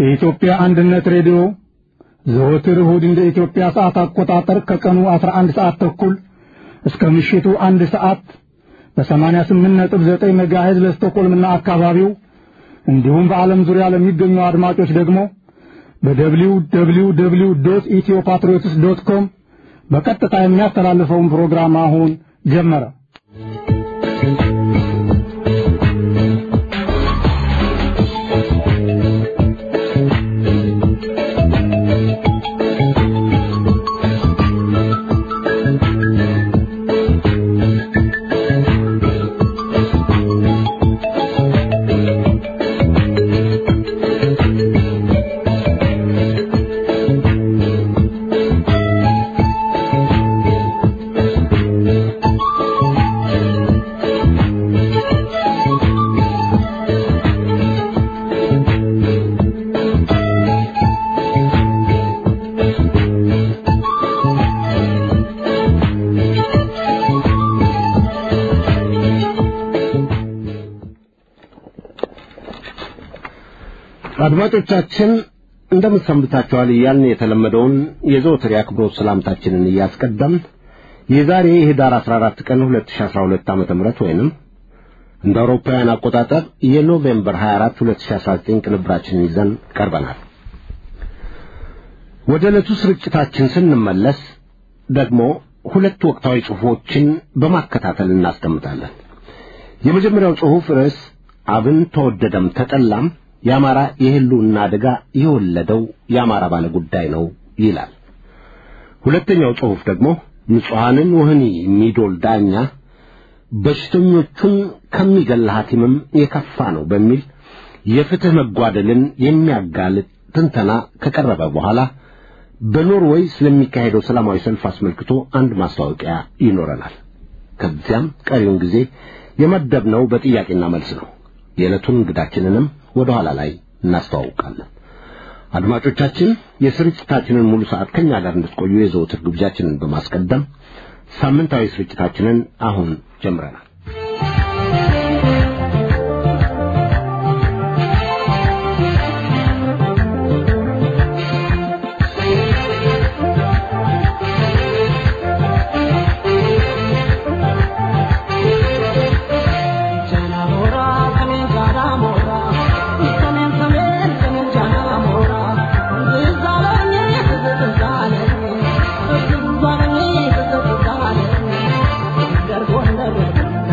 የኢትዮጵያ አንድነት ሬዲዮ ዘወትር እሁድ እንደ ኢትዮጵያ ሰዓት አቆጣጠር ከቀኑ 11 ሰዓት ተኩል እስከ ምሽቱ አንድ ሰዓት በ88.9 ሜጋሄዝ ለስቶኮልምና አካባቢው እንዲሁም በዓለም ዙሪያ ለሚገኙ አድማጮች ደግሞ በደብሊው ደብሊው ደብሊው ዶት ኢትዮ ፓትሪዮትስ ዶት ኮም በቀጥታ የሚያስተላልፈውን ፕሮግራም አሁን ጀመረ። አድማጮቻችን እንደምን ሰንብታችኋል እያልን የተለመደውን የዘወትር የአክብሮት ሰላምታችንን እያስቀደምን የዛሬ የህዳር 14 ቀን 2012 ዓ.ም ወይንም እንደ አውሮፓውያን አቆጣጠር የኖቬምበር 24 2019 ቅንብራችንን ይዘን ቀርበናል። ወደ ዕለቱ ስርጭታችን ስንመለስ ደግሞ ሁለት ወቅታዊ ጽሑፎችን በማከታተል እናስቀምጣለን። የመጀመሪያው ጽሑፍ ርዕስ አብን ተወደደም ተጠላም የአማራ የህልውና አደጋ የወለደው የአማራ ባለ ጉዳይ ነው ይላል። ሁለተኛው ጽሑፍ ደግሞ ንጹሐንን ወህኒ የሚዶል ዳኛ በሽተኞቹን ከሚገል ሐኪምም የከፋ ነው በሚል የፍትሕ መጓደልን የሚያጋልጥ ትንተና ከቀረበ በኋላ በኖርዌይ ስለሚካሄደው ሰላማዊ ሰልፍ አስመልክቶ አንድ ማስታወቂያ ይኖረናል። ከዚያም ቀሪውን ጊዜ የመደብነው በጥያቄና መልስ ነው። የዕለቱን እንግዳችንንም ወደ ኋላ ላይ እናስተዋውቃለን። አድማጮቻችን የስርጭታችንን ሙሉ ሰዓት ከኛ ጋር እንድትቆዩ የዘወትር ግብዣችንን በማስቀደም ሳምንታዊ ስርጭታችንን አሁን ጀምረናል። Thank you.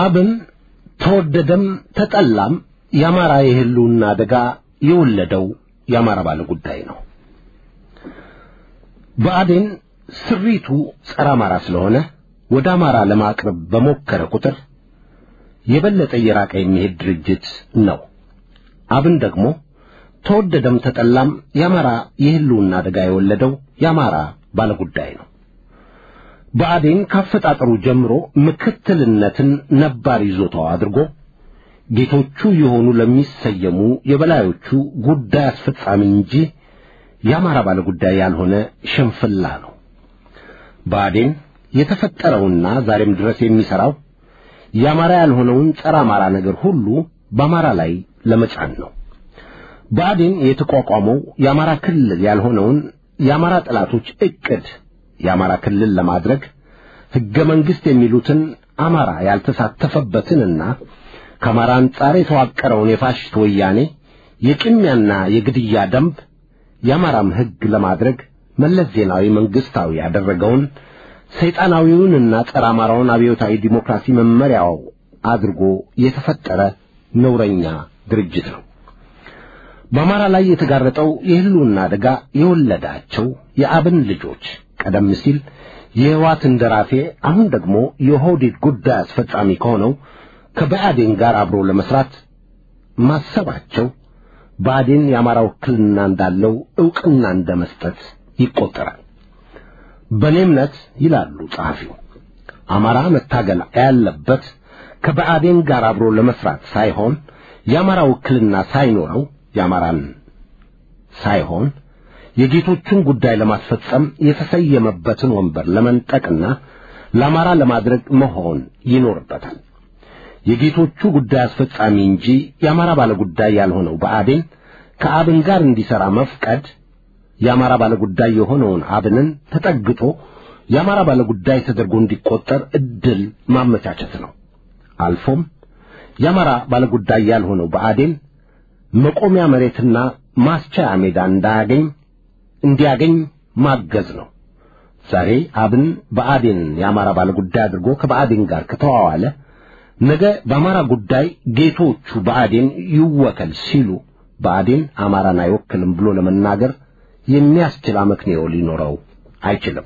አብን ተወደደም ተጠላም የአማራ የህልውና አደጋ የወለደው የአማራ ባለ ጉዳይ ነው። ብአዴን ስሪቱ ጸረ አማራ ስለሆነ ወደ አማራ ለማቅረብ በሞከረ ቁጥር የበለጠ እየራቀ የሚሄድ ድርጅት ነው። አብን ደግሞ ተወደደም ተጠላም የአማራ የህልውና አደጋ የወለደው የአማራ ባለጉዳይ ነው። ብአዴን ካፈጣጠሩ ጀምሮ ምክትልነትን ነባር ይዞታው አድርጎ ጌቶቹ የሆኑ ለሚሰየሙ የበላዮቹ ጉዳይ አስፈጻሚ እንጂ የአማራ ባለጉዳይ ያልሆነ ሽንፍላ ነው። ብአዴን የተፈጠረውና ዛሬም ድረስ የሚሠራው የአማራ ያልሆነውን ጸረ አማራ ነገር ሁሉ በአማራ ላይ ለመጫን ነው። ብአዴን የተቋቋመው የአማራ ክልል ያልሆነውን የአማራ ጠላቶች ዕቅድ የአማራ ክልል ለማድረግ ሕገ መንግሥት የሚሉትን አማራ ያልተሳተፈበትንና ከአማራ አንጻር የተዋቀረውን የፋሽስት ወያኔ የቅሚያና የግድያ ደንብ የአማራም ሕግ ለማድረግ መለስ ዜናዊ መንግሥታዊ ያደረገውን ሰይጣናዊውንና ጸረ አማራውን አብዮታዊ ዲሞክራሲ መመሪያው አድርጎ የተፈጠረ ነውረኛ ድርጅት ነው። በአማራ ላይ የተጋረጠው የህልውና አደጋ የወለዳቸው የአብን ልጆች ቀደም ሲል የህዋት እንደራሴ አሁን ደግሞ የኦህዴድ ጉዳይ አስፈጻሚ ከሆነው ከብአዴን ጋር አብሮ ለመስራት ማሰባቸው ብአዴን የአማራ ውክልና እንዳለው ዕውቅና እንደ መስጠት ይቆጠራል። በእኔ እምነት ይላሉ ጸሐፊው፣ አማራ መታገል ያለበት ከብአዴን ጋር አብሮ ለመስራት ሳይሆን የአማራ ውክልና ሳይኖረው የአማራን ሳይሆን የጌቶቹን ጉዳይ ለማስፈጸም የተሰየመበትን ወንበር ለመንጠቅና ለአማራ ለማድረግ መሆን ይኖርበታል። የጌቶቹ ጉዳይ አስፈጻሚ እንጂ የአማራ ባለጉዳይ ያልሆነው ብአዴን ከአብን ጋር እንዲሠራ መፍቀድ የአማራ ባለጉዳይ የሆነውን አብንን ተጠግቶ የአማራ ባለጉዳይ ተደርጎ እንዲቆጠር ዕድል ማመቻቸት ነው። አልፎም የአማራ ባለጉዳይ ያልሆነው ብአዴን መቆሚያ መሬትና ማስቻያ ሜዳ እንዳያገኝ እንዲያገኝ ማገዝ ነው። ዛሬ አብን ብአዴንን የአማራ ባለጉዳይ አድርጎ ከብአዴን ጋር ከተዋዋለ ነገ በአማራ ጉዳይ ጌቶቹ ብአዴን ይወከል ሲሉ ብአዴን አማራን አይወክልም ብሎ ለመናገር የሚያስችል አመክንዮ ሊኖረው አይችልም።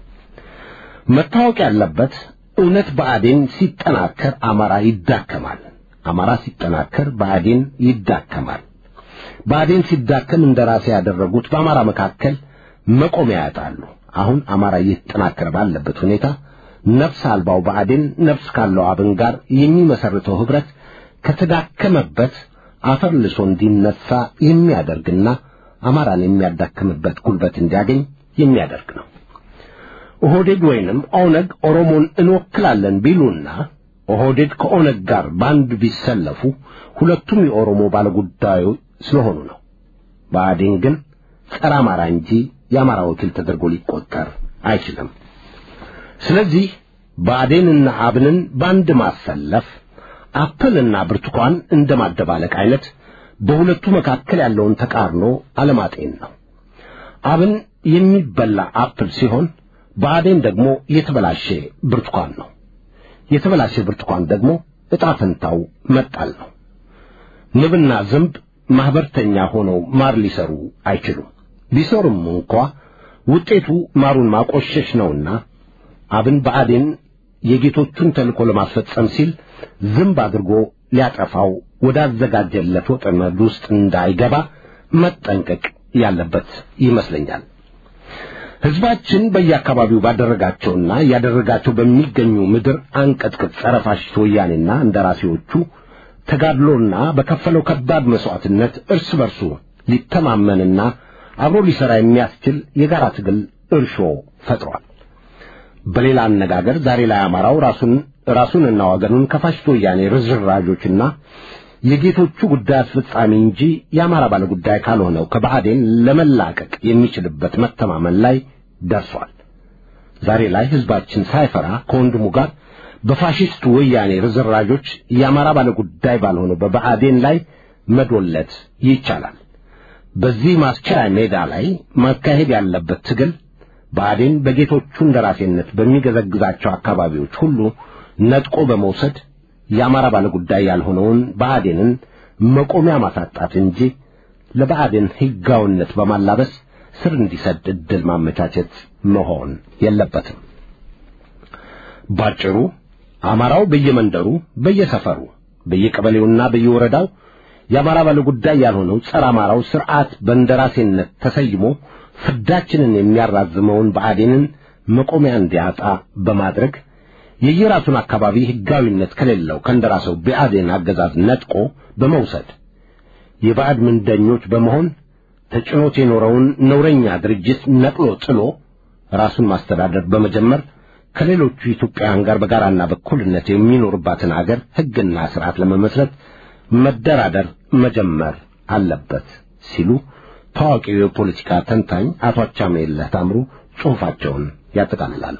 መታወቅ ያለበት እውነት ብአዴን ሲጠናከር አማራ ይዳከማል። አማራ ሲጠናከር ብአዴን ይዳከማል። ብአዴን ሲዳከም እንደራሴ ያደረጉት በአማራ መካከል መቆሚያ ያጣሉ። አሁን አማራ እየተጠናከረ ባለበት ሁኔታ ነፍስ አልባው ብአዴን ነፍስ ካለው አብን ጋር የሚመሰርተው ኅብረት ከተዳከመበት አፈር ልሶ እንዲነሳ የሚያደርግና አማራን የሚያዳክምበት ጉልበት እንዲያገኝ የሚያደርግ ነው። ኦህዴድ ወይንም ኦነግ ኦሮሞን እንወክላለን ቢሉና ኦህዴድ ከኦነግ ጋር በአንድ ቢሰለፉ ሁለቱም የኦሮሞ ባለጉዳዩ ስለሆኑ ነው። ብአዴን ግን ጸረ አማራ እንጂ የአማራ ወኪል ተደርጎ ሊቆጠር አይችልም። ስለዚህ ብአዴንና አብንን በአንድ ማሰለፍ አፕልና ብርቱካን እንደ ማደባለቅ አይነት በሁለቱ መካከል ያለውን ተቃርኖ አለማጤን ነው። አብን የሚበላ አፕል ሲሆን ብአዴን ደግሞ የተበላሸ ብርቱካን ነው። የተበላሸ ብርቱካን ደግሞ ዕጣ ፈንታው መጣል ነው። ንብና ዝንብ ማኅበርተኛ ሆነው ማር ሊሰሩ አይችሉም። ቢሰሩም እንኳ ውጤቱ ማሩን ማቆሸሽ ነውና አብን ብአዴን የጌቶቹን ተልእኮ ለማስፈጸም ሲል ዝንብ አድርጎ ሊያጠፋው ወዳዘጋጀለት ወጥመድ ውስጥ እንዳይገባ መጠንቀቅ ያለበት ይመስለኛል። ሕዝባችን በየአካባቢው ባደረጋቸውና እያደረጋቸው በሚገኙ ምድር አንቀጥቅጥ ጸረ ፋሽስት ወያኔና እንደራሴዎቹ ተጋድሎና በከፈለው ከባድ መሥዋዕትነት እርስ በርሱ ሊተማመንና አብሮ ሊሠራ የሚያስችል የጋራ ትግል እርሾ ፈጥሯል። በሌላ አነጋገር ዛሬ ላይ አማራው ራሱን ራሱንና ወገኑን ከፋሽስት ወያኔ ርዝራዦችና የጌቶቹ ጉዳይ አስፈጻሚ እንጂ የአማራ ባለጉዳይ ካልሆነው ከብአዴን ለመላቀቅ የሚችልበት መተማመን ላይ ደርሷል። ዛሬ ላይ ሕዝባችን ሳይፈራ ከወንድሙ ጋር በፋሽስት ወያኔ ርዝራዦች የአማራ ባለጉዳይ ባልሆነው በብአዴን ላይ መዶለት ይቻላል። በዚህ ማስቻያ ሜዳ ላይ ማካሄድ ያለበት ትግል ብአዴን በጌቶቹ እንደራሴነት በሚገዘግዛቸው አካባቢዎች ሁሉ ነጥቆ በመውሰድ የአማራ ባለጉዳይ ያልሆነውን ብአዴንን መቆሚያ ማሳጣት እንጂ ለብአዴን ሕጋዊነት በማላበስ ስር እንዲሰድ ዕድል ማመቻቸት መሆን የለበትም። ባጭሩ አማራው በየመንደሩ፣ በየሰፈሩ፣ በየቀበሌውና በየወረዳው የአማራ ባለጉዳይ ያልሆነው ጸረ አማራው ስርዓት በእንደራሴነት ተሰይሞ ፍዳችንን የሚያራዝመውን ብአዴንን መቆሚያ እንዲያጣ በማድረግ የየራሱን አካባቢ ሕጋዊነት ከሌለው ከእንደራሰው ብአዴን አገዛዝ ነጥቆ በመውሰድ የባዕድ ምንደኞች በመሆን ተጭኖት የኖረውን ነውረኛ ድርጅት ነቅሎ ጥሎ ራሱን ማስተዳደር በመጀመር ከሌሎቹ ኢትዮጵያውያን ጋር በጋራና በኩልነት የሚኖርባትን አገር ሕግና ስርዓት ለመመስረት መደራደር መጀመር አለበት ሲሉ ታዋቂው የፖለቲካ ተንታኝ አቶ አቻሜለህ ታምሩ ጽሑፋቸውን ያጠቃልላሉ።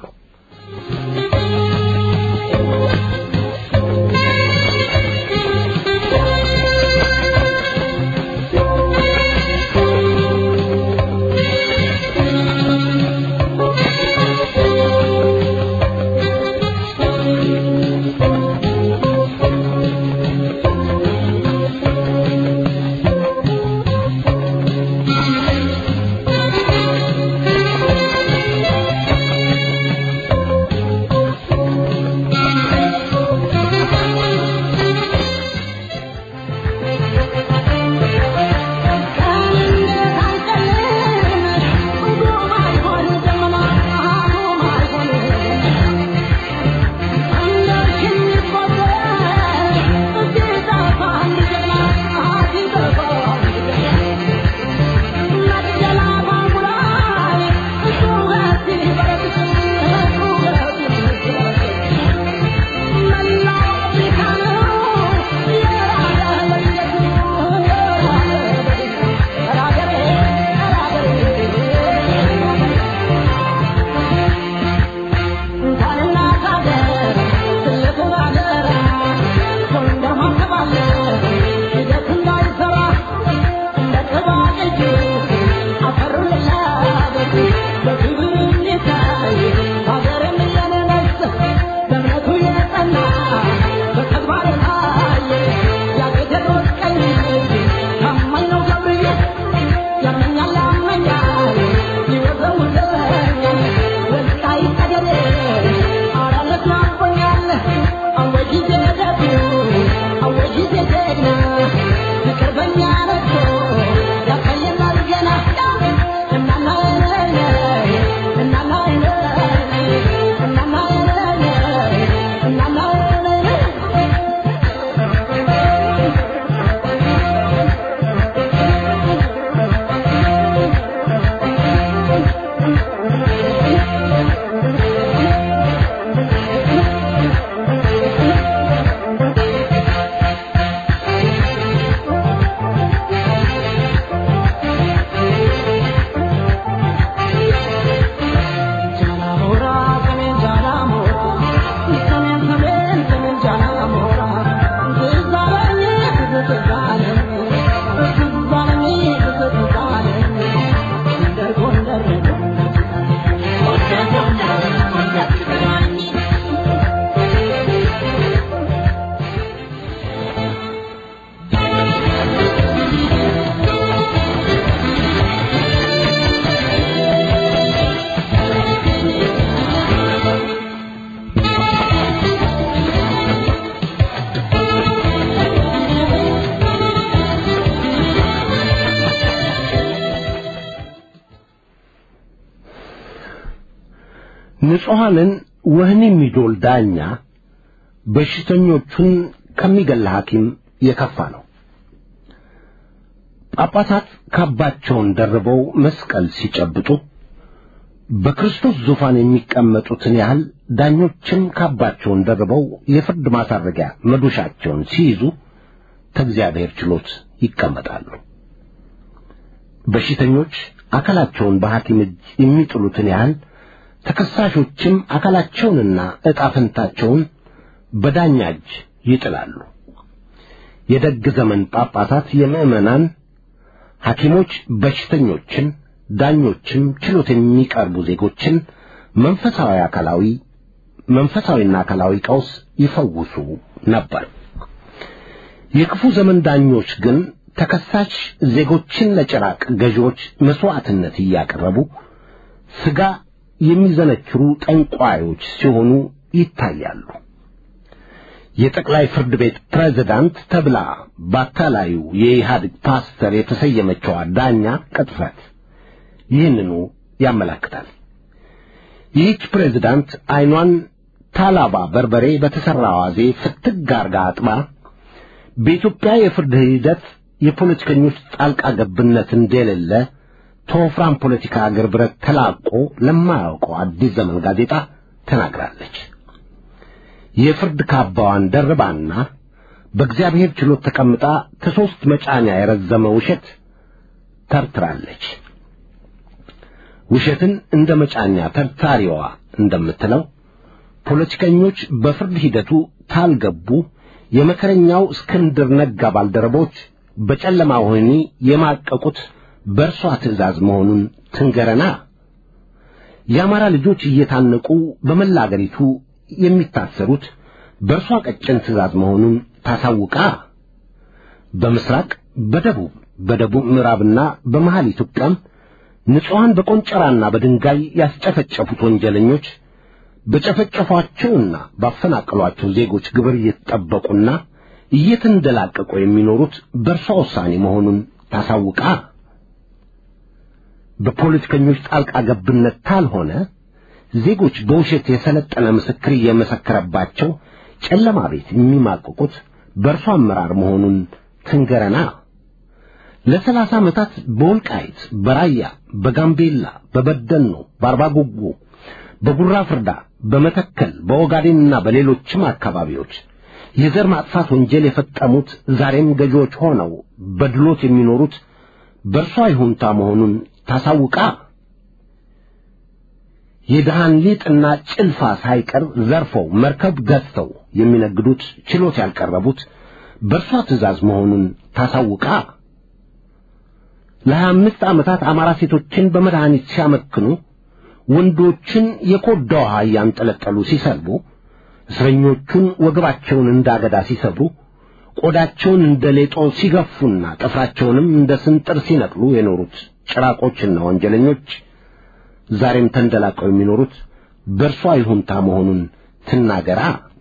ንጹሐንን ወህኒ የሚዶል ዳኛ በሽተኞቹን ከሚገል ሐኪም የከፋ ነው። ጳጳሳት ካባቸውን ደርበው መስቀል ሲጨብጡ በክርስቶስ ዙፋን የሚቀመጡትን ያህል ዳኞችም ካባቸውን ደርበው የፍርድ ማሳረጊያ መዶሻቸውን ሲይዙ ከእግዚአብሔር ችሎት ይቀመጣሉ። በሽተኞች አካላቸውን በሐኪም እጅ የሚጥሉትን ያህል ተከሳሾችም አካላቸውንና ዕጣ ፈንታቸውን በዳኛ እጅ ይጥላሉ። የደግ ዘመን ጳጳሳት የምዕመናን ሐኪሞች በሽተኞችን፣ ዳኞችም ችሎት የሚቀርቡ ዜጎችን መንፈሳዊ አካላዊ መንፈሳዊና አካላዊ ቀውስ ይፈውሱ ነበር። የክፉ ዘመን ዳኞች ግን ተከሳሽ ዜጎችን ለጭራቅ ገዢዎች መስዋዕትነት እያቀረቡ ስጋ የሚዘነክሩ ጠንቋዮች ሲሆኑ ይታያሉ። የጠቅላይ ፍርድ ቤት ፕሬዝዳንት ተብላ ባታላዩ የኢህአዴግ ፓስተር የተሰየመችዋ ዳኛ ቅጥፈት ይህንኑ ያመለክታል። ይህች ፕሬዝዳንት አይኗን ታላባ በርበሬ በተሠራ አዋዜ ፍትግ አርጋ አጥባ በኢትዮጵያ የፍርድ ሂደት የፖለቲከኞች ጣልቃ ገብነት እንደሌለ ተወፍራም ፖለቲካ አገር ብረት ተላቆ ለማያውቀው አዲስ ዘመን ጋዜጣ ተናግራለች። የፍርድ ካባዋን ደርባና በእግዚአብሔር ችሎት ተቀምጣ ከሦስት መጫኛ የረዘመ ውሸት ተርትራለች። ውሸትን እንደ መጫኛ ተርታሪዋ እንደምትለው ፖለቲከኞች በፍርድ ሂደቱ ታልገቡ የመከረኛው እስክንድር ነጋ ባልደረቦች በጨለማ ወህኒ የማቀቁት በእርሷ ትእዛዝ መሆኑን ትንገረና። የአማራ ልጆች እየታነቁ በመላ አገሪቱ የሚታሰሩት በእርሷ ቀጭን ትእዛዝ መሆኑን ታሳውቃ። በምስራቅ፣ በደቡብ፣ በደቡብ ምዕራብና በመሃል ኢትዮጵያም ንጹሐን በቆንጨራና በድንጋይ ያስጨፈጨፉት ወንጀለኞች በጨፈጨፏቸውና ባፈናቀሏቸው ዜጎች ግብር እየተጠበቁና እየተንደላቀቁ የሚኖሩት በእርሷ ውሳኔ መሆኑን ታሳውቃ። በፖለቲከኞች ጣልቃ ገብነት ካልሆነ ዜጎች በውሸት የሰለጠነ ምስክር እየመሰከረባቸው ጨለማ ቤት የሚማቅቁት በእርሷ አመራር መሆኑን ትንገረና። ለሰላሳ ዓመታት በወልቃይት፣ በራያ፣ በጋምቤላ፣ በበደኖ፣ በአርባጉጉ፣ በጉራ ፍርዳ፣ በመተከል፣ በኦጋዴንና በሌሎችም አካባቢዎች የዘር ማጥፋት ወንጀል የፈጸሙት ዛሬም ገዢዎች ሆነው በድሎት የሚኖሩት በእርሷ ይሁንታ መሆኑን ታሳውቃ። የድሃን ሊጥና ጭልፋ ሳይቀር ዘርፈው መርከብ ገዝተው የሚነግዱት ችሎት ያልቀረቡት በእርሷ ትእዛዝ መሆኑን ታሳውቃ። ለሀያ አምስት ዓመታት አማራ ሴቶችን በመድኃኒት ሲያመክኑ ወንዶችን የኮዳ ውሃ እያንጠለጠሉ ሲሰልቡ እስረኞቹን ወገባቸውን እንዳገዳ ሲሰብሩ ቆዳቸውን እንደ ሌጦ ሲገፉና ጥፍራቸውንም እንደ ስንጥር ሲነቅሉ የኖሩት ጭራቆችና ወንጀለኞች ዛሬም ተንደላቀው የሚኖሩት በእርሷ ይሁንታ መሆኑን ትናገራ።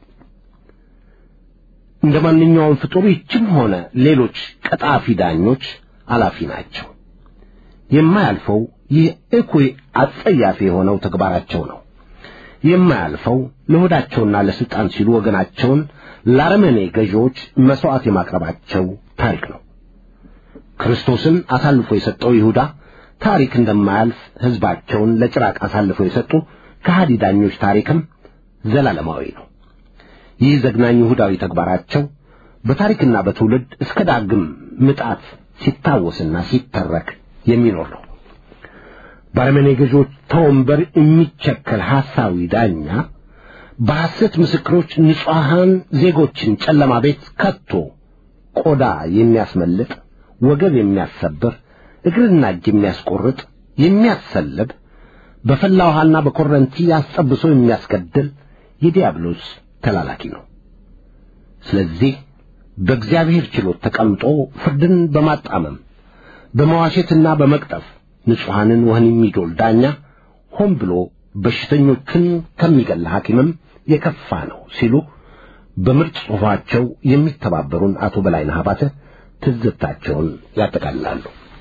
እንደ ማንኛውም ፍጡር ይችም ሆነ ሌሎች ቀጣፊ ዳኞች አላፊ ናቸው። የማያልፈው ይህ እኩይ አጸያፊ የሆነው ተግባራቸው ነው። የማያልፈው ለሆዳቸውና ለስልጣን ሲሉ ወገናቸውን ለአረመኔ ገዢዎች መሥዋዕት የማቅረባቸው ታሪክ ነው። ክርስቶስን አሳልፎ የሰጠው ይሁዳ ታሪክ እንደማያልፍ ሕዝባቸውን ለጭራቅ አሳልፈው የሰጡ ከሃዲ ዳኞች ታሪክም ዘላለማዊ ነው። ይህ ዘግናኝ ይሁዳዊ ተግባራቸው በታሪክና በትውልድ እስከ ዳግም ምጣት ሲታወስና ሲተረክ የሚኖር ነው። በአረመኔ ገዢዎች ተወንበር የሚቸከል ሐሳዊ ዳኛ በሐሰት ምስክሮች ንጹሐን ዜጎችን ጨለማ ቤት ከቶ ቆዳ የሚያስመልጥ ወገብ የሚያሰብር እግርና እጅ የሚያስቆርጥ የሚያሰልብ በፈላ ውሃና በኮረንቲ አስጠብሶ የሚያስገድል የዲያብሎስ ተላላኪ ነው። ስለዚህ በእግዚአብሔር ችሎት ተቀምጦ ፍርድን በማጣመም በመዋሸትና በመቅጠፍ ንጹሐንን ወህኒ የሚዶል ዳኛ ሆን ብሎ በሽተኞችን ከሚገል ሐኪምም የከፋ ነው ሲሉ በምርጥ ጽሑፋቸው የሚተባበሩን አቶ በላይነህ አባተ ትዝብታቸውን ያጠቃልላሉ።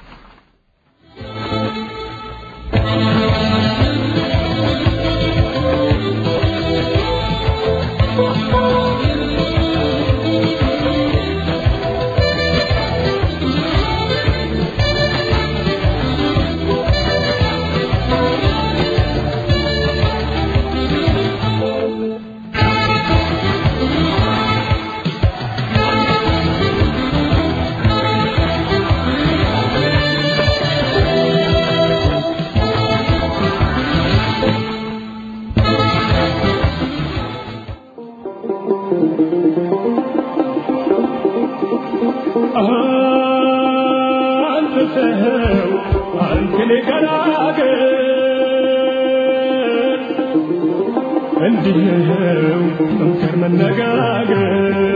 አንተ ሰው አንተን ገላገል እንዲህ ነው መምከር መነጋገር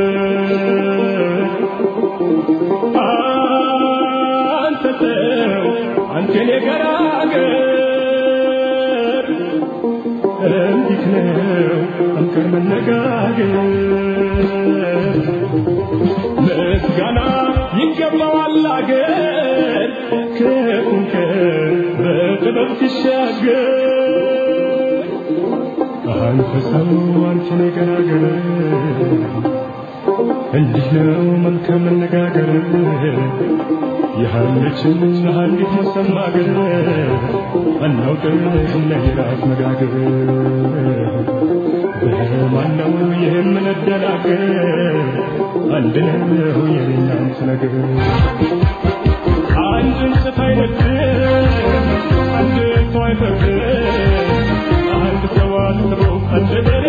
ሰው አንተን የገራገር እንዲት ነው አንተን መነጋገር ምስጋና ይገባዋል አገር ከቁንከር በጥበብ ሲሻገር አንተ ሰው አንተን የገራገር እንዲህ ነው መልካም መነጋገር ያለችን አንዲት መሰማገር አናውቅም ለሄራት መጋገር በማነው የምንደናገር አንድ ነው የሌላንት ነገር አንድን ስት አይነድም አንድ ሰው አይፈርድም አንድ ሰው አስቦ አንድ በሬ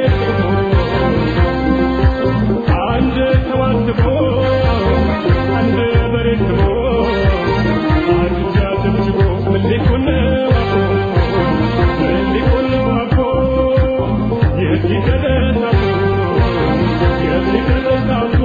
አንድ ተዋስቦ አንድ በሬ ስቦ አንድ ጃትብጅቦ ምን ሊሆን ነው አቦ ምን ሊሆን ነው አቦ የት ይደረስ አቦ የት ይደረስ አቦ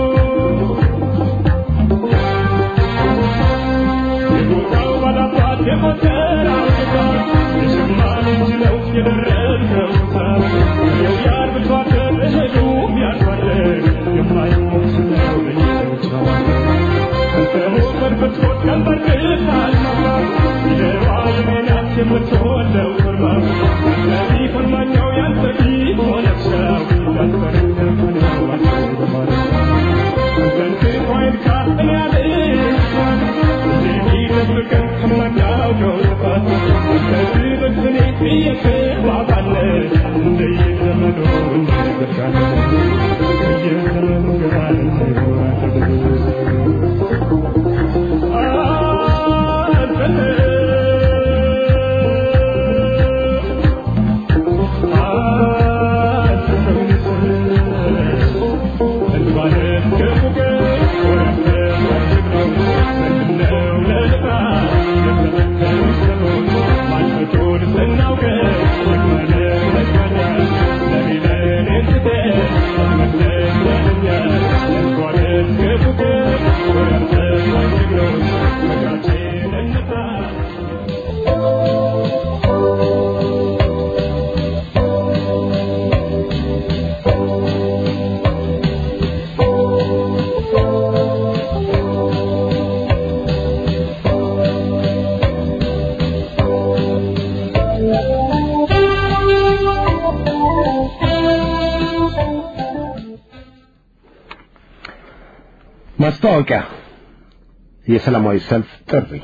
የቦታው ባላባት የቦተራው ጌታ የሸማኔ እንጂ ነው የደረስከው ሰው የው የአርብቶ አደር እህሉ ያርባል የማይሞት ነው ለየሰው አንተ ሞፈር ብትሞት ቀንበር ግፋል ይለዋ የሜናት የምትወደው ፍርማ ስለዚህ ፍርማኛው ያንተ ቢሆነው ሰው ያንተረተፈነው አንተ ማለት አንተን ክፉ አይንካህ እኔ አልሻል የሚደብቀን ከማናውቀው ጥፋት ከዚህ በስኔ እየተባባለ እንደየዘመኑ እንደዘጋለ እየዘመኑ ጋር ማስታወቂያ የሰላማዊ ሰልፍ ጥሪ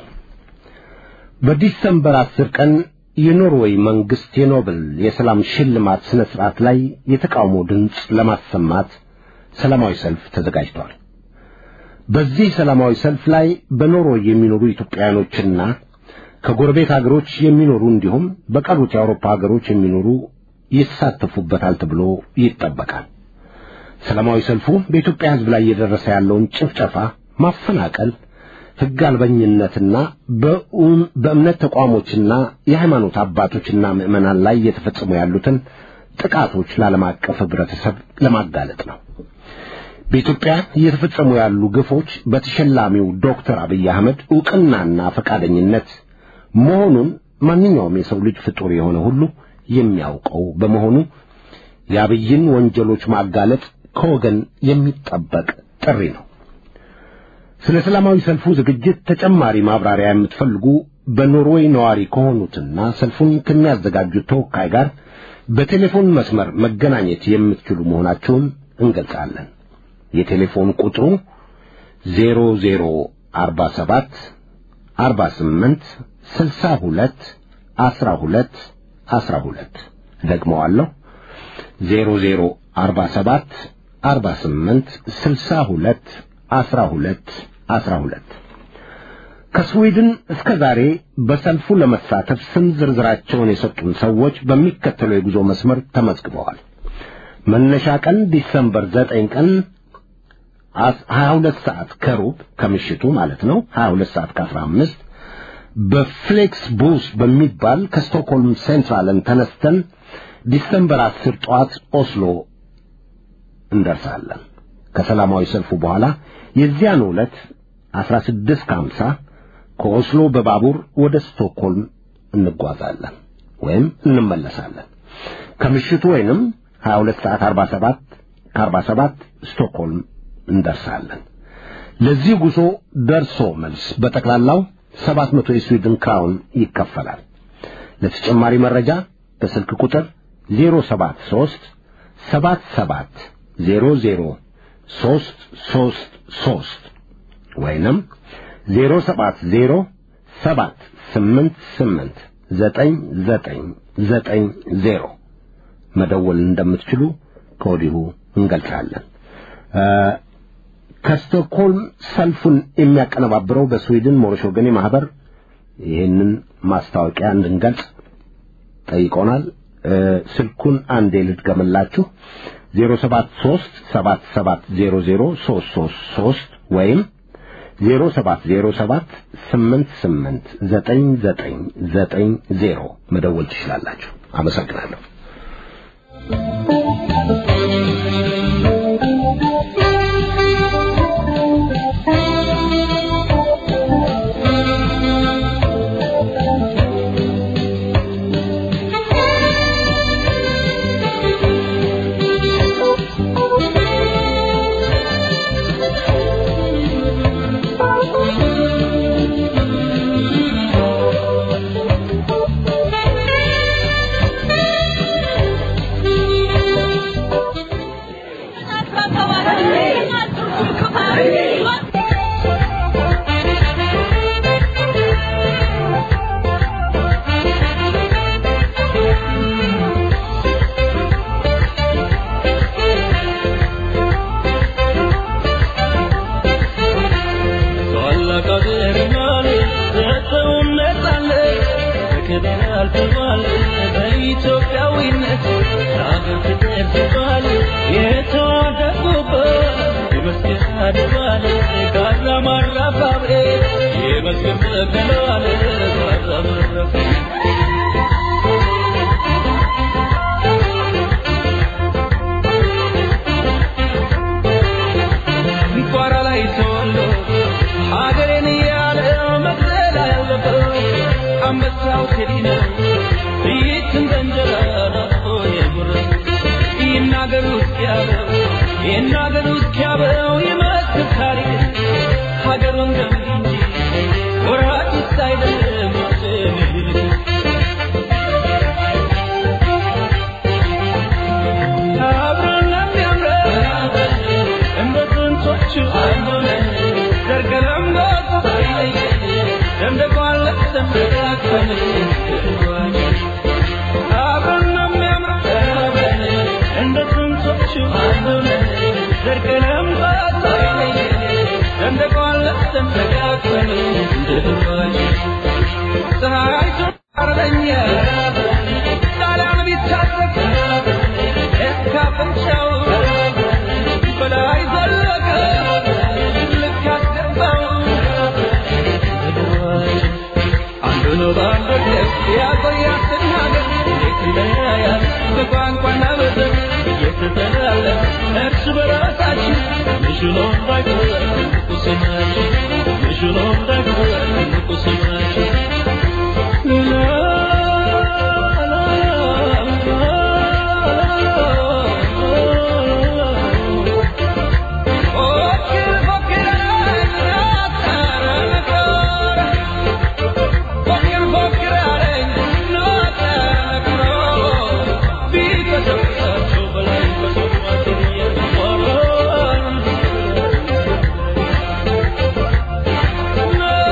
በዲሰምበር አስር ቀን የኖርዌይ መንግስት የኖብል የሰላም ሽልማት ስነ ስርዓት ላይ የተቃውሞ ድምፅ ለማሰማት ሰላማዊ ሰልፍ ተዘጋጅቷል። በዚህ ሰላማዊ ሰልፍ ላይ በኖርዌይ የሚኖሩ ኢትዮጵያውያኖችና ከጎረቤት ሀገሮች የሚኖሩ እንዲሁም በቀሩት የአውሮፓ ሀገሮች የሚኖሩ ይሳተፉበታል ተብሎ ይጠበቃል። ሰላማዊ ሰልፉ በኢትዮጵያ ሕዝብ ላይ እየደረሰ ያለውን ጭፍጨፋ፣ ማፈናቀል፣ ሕግ አልበኝነትና በእምነት ተቋሞችና የሃይማኖት አባቶችና ምዕመናን ላይ እየተፈጸሙ ያሉትን ጥቃቶች ለዓለም አቀፍ ህብረተሰብ ለማጋለጥ ነው። በኢትዮጵያ እየተፈጸሙ ያሉ ግፎች በተሸላሚው ዶክተር አብይ አህመድ ዕውቅናና ፈቃደኝነት መሆኑን ማንኛውም የሰው ልጅ ፍጡር የሆነ ሁሉ የሚያውቀው በመሆኑ የአብይን ወንጀሎች ማጋለጥ ከወገን የሚጠበቅ ጥሪ ነው። ስለ ሰላማዊ ሰልፉ ዝግጅት ተጨማሪ ማብራሪያ የምትፈልጉ በኖርዌይ ነዋሪ ከሆኑትና ሰልፉን ከሚያዘጋጁት ተወካይ ጋር በቴሌፎን መስመር መገናኘት የምትችሉ መሆናቸውን እንገልጻለን። የቴሌፎን ቁጥሩ ዜሮ ዜሮ አርባ ሰባት አርባ ስምንት ስልሳ ሁለት አስራ ሁለት አስራ ሁለት ደግመዋለሁ ዜሮ ዜሮ አርባ ሰባት አርባ ስምንት ስልሳ ሁለት አስራ ሁለት አስራ ሁለት ከስዊድን እስከ ዛሬ በሰልፉ ለመሳተፍ ስም ዝርዝራቸውን የሰጡን ሰዎች በሚከተለው የጉዞ መስመር ተመዝግበዋል። መነሻ ቀን ዲሰምበር ዘጠኝ ቀን ሀያ ሁለት ሰዓት ከሩብ ከምሽቱ ማለት ነው ሀያ ሁለት ሰዓት ከአስራ አምስት በፍሌክስ ቡስ በሚባል ከስቶክሆልም ሴንትራልን ተነስተን ዲሰምበር አስር ጠዋት ኦስሎ እንደርሳለን። ከሰላማዊ ሰልፉ በኋላ የዚያን ዕለት አስራ ስድስት ከሀምሳ ከኦስሎ በባቡር ወደ ስቶክሆልም እንጓዛለን ወይም እንመለሳለን። ከምሽቱ ወይንም 22 ሰዓት 47 ከ47 ስቶክሆልም እንደርሳለን። ለዚህ ጉዞ ደርሶ መልስ በጠቅላላው 700 የስዊድን ክራውን ይከፈላል። ለተጨማሪ መረጃ በስልክ ቁጥር 073 77 00 333 ወይንም 070 788 9990 መደወል እንደምትችሉ ከወዲሁ እንገልጻለን። ከስቶክሆልም ሰልፉን የሚያቀነባብረው በስዊድን ሞሮሽ ወገኔ ማህበር ይህንን ማስታወቂያ እንድንገልጽ ጠይቆናል። ስልኩን አንዴ ልድገምላችሁ 073 7700 333 ወይም 0707 88 9990 መደወል ትችላላችሁ። አመሰግናለሁ። No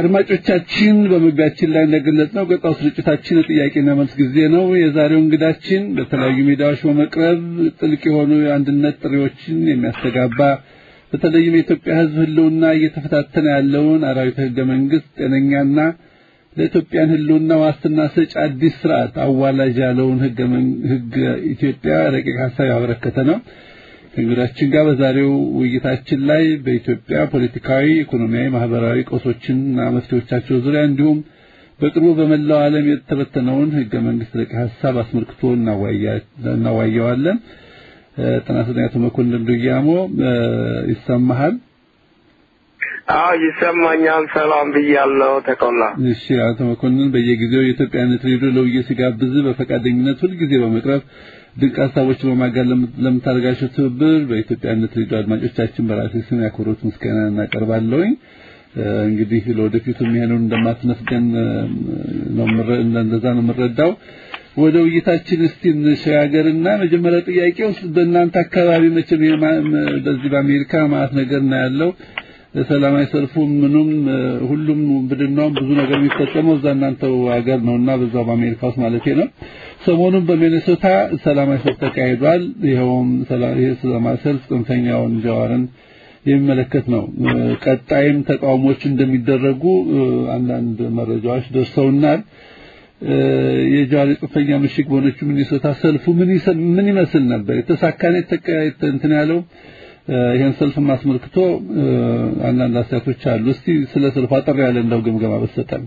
አድማጮቻችን በመግቢያችን ላይ እንደገለጽነው ቀጣው ስርጭታችን የጥያቄና መልስ ጊዜ ነው። የዛሬው እንግዳችን በተለያዩ ሜዳዎች በመቅረብ ጥልቅ የሆኑ የአንድነት ጥሪዎችን የሚያስተጋባ በተለይም የኢትዮጵያ ሕዝብ ሕልውና እየተፈታተነ ያለውን አራዊተ ሕገ መንግስት ጤነኛና ለኢትዮጵያን ሕልውና ዋስትና ሰጪ አዲስ ስርዓት አዋላጅ ያለውን ሕገ ኢትዮጵያ ረቂቅ ሀሳብ ያበረከተ ነው። ከእንግዳችን ጋር በዛሬው ውይይታችን ላይ በኢትዮጵያ ፖለቲካዊ፣ ኢኮኖሚያዊ፣ ማህበራዊ ቀውሶችና መፍትሄዎቻቸው ዙሪያ እንዲሁም በቅርቡ በመላው ዓለም የተበተነውን ህገ መንግስት ረቂቅ ሀሳብ አስመልክቶ እናዋየዋለን። ጤና ይስጥልኝ አቶ መኮንን ዱያሞ ይሰማሃል? አዎ ይሰማኛል። ሰላም ብያለሁ። ተቆላ እሺ፣ አቶ መኮንን በየጊዜው የኢትዮጵያነት ሬዲዮ ለውይይት ሲጋብዝ በፈቃደኝነት ሁልጊዜ በመቅረብ ድንቅ ሀሳቦችን በማጋር ለምታደርጋቸው ትብብር በኢትዮጵያነት ሬዲዮ አድማጮቻችን በራሴ ስም ያክብሮት ምስጋና እናቀርባለሁኝ። እንግዲህ ለወደፊቱም ይሄንን እንደማትነፍገን ነው እንደዛ ነው የምረዳው። ወደ ውይይታችን እስቲ እንሸጋገርና መጀመሪያ ጥያቄ ውስጥ በእናንተ አካባቢ መቼም በዚህ በአሜሪካ ማለት ነገር ነው ያለው ሰላማዊ ሰልፉ ምኑም ሁሉም ብድናውም ብዙ ነገር የሚፈጸመው እዛ እናንተው ሀገር ነውና በዛው በአሜሪካ ውስጥ ማለት ነው። ሰሞኑን በሚኔሶታ ሰላማዊ ሰልፍ ተካሂዷል። ይኸውም ሰላማዊ ሰልፍ ጽንፈኛውን ጀዋርን የሚመለከት ነው። ቀጣይም ተቃውሞች እንደሚደረጉ አንዳንድ መረጃዎች ደርሰውናል። የጀዋር የጽንፈኛ ምሽግ በሆነችው ሚኔሶታ ሰልፉ ምን ምን ይመስል ነበር? የተሳካነ እንትን ያለው ይሄን ሰልፍ አስመልክቶ አንዳንድ አስተያየቶች አሉ። እስቲ ስለ ሰልፉ አጠር ያለ እንደው ግምገማ በሰጠን።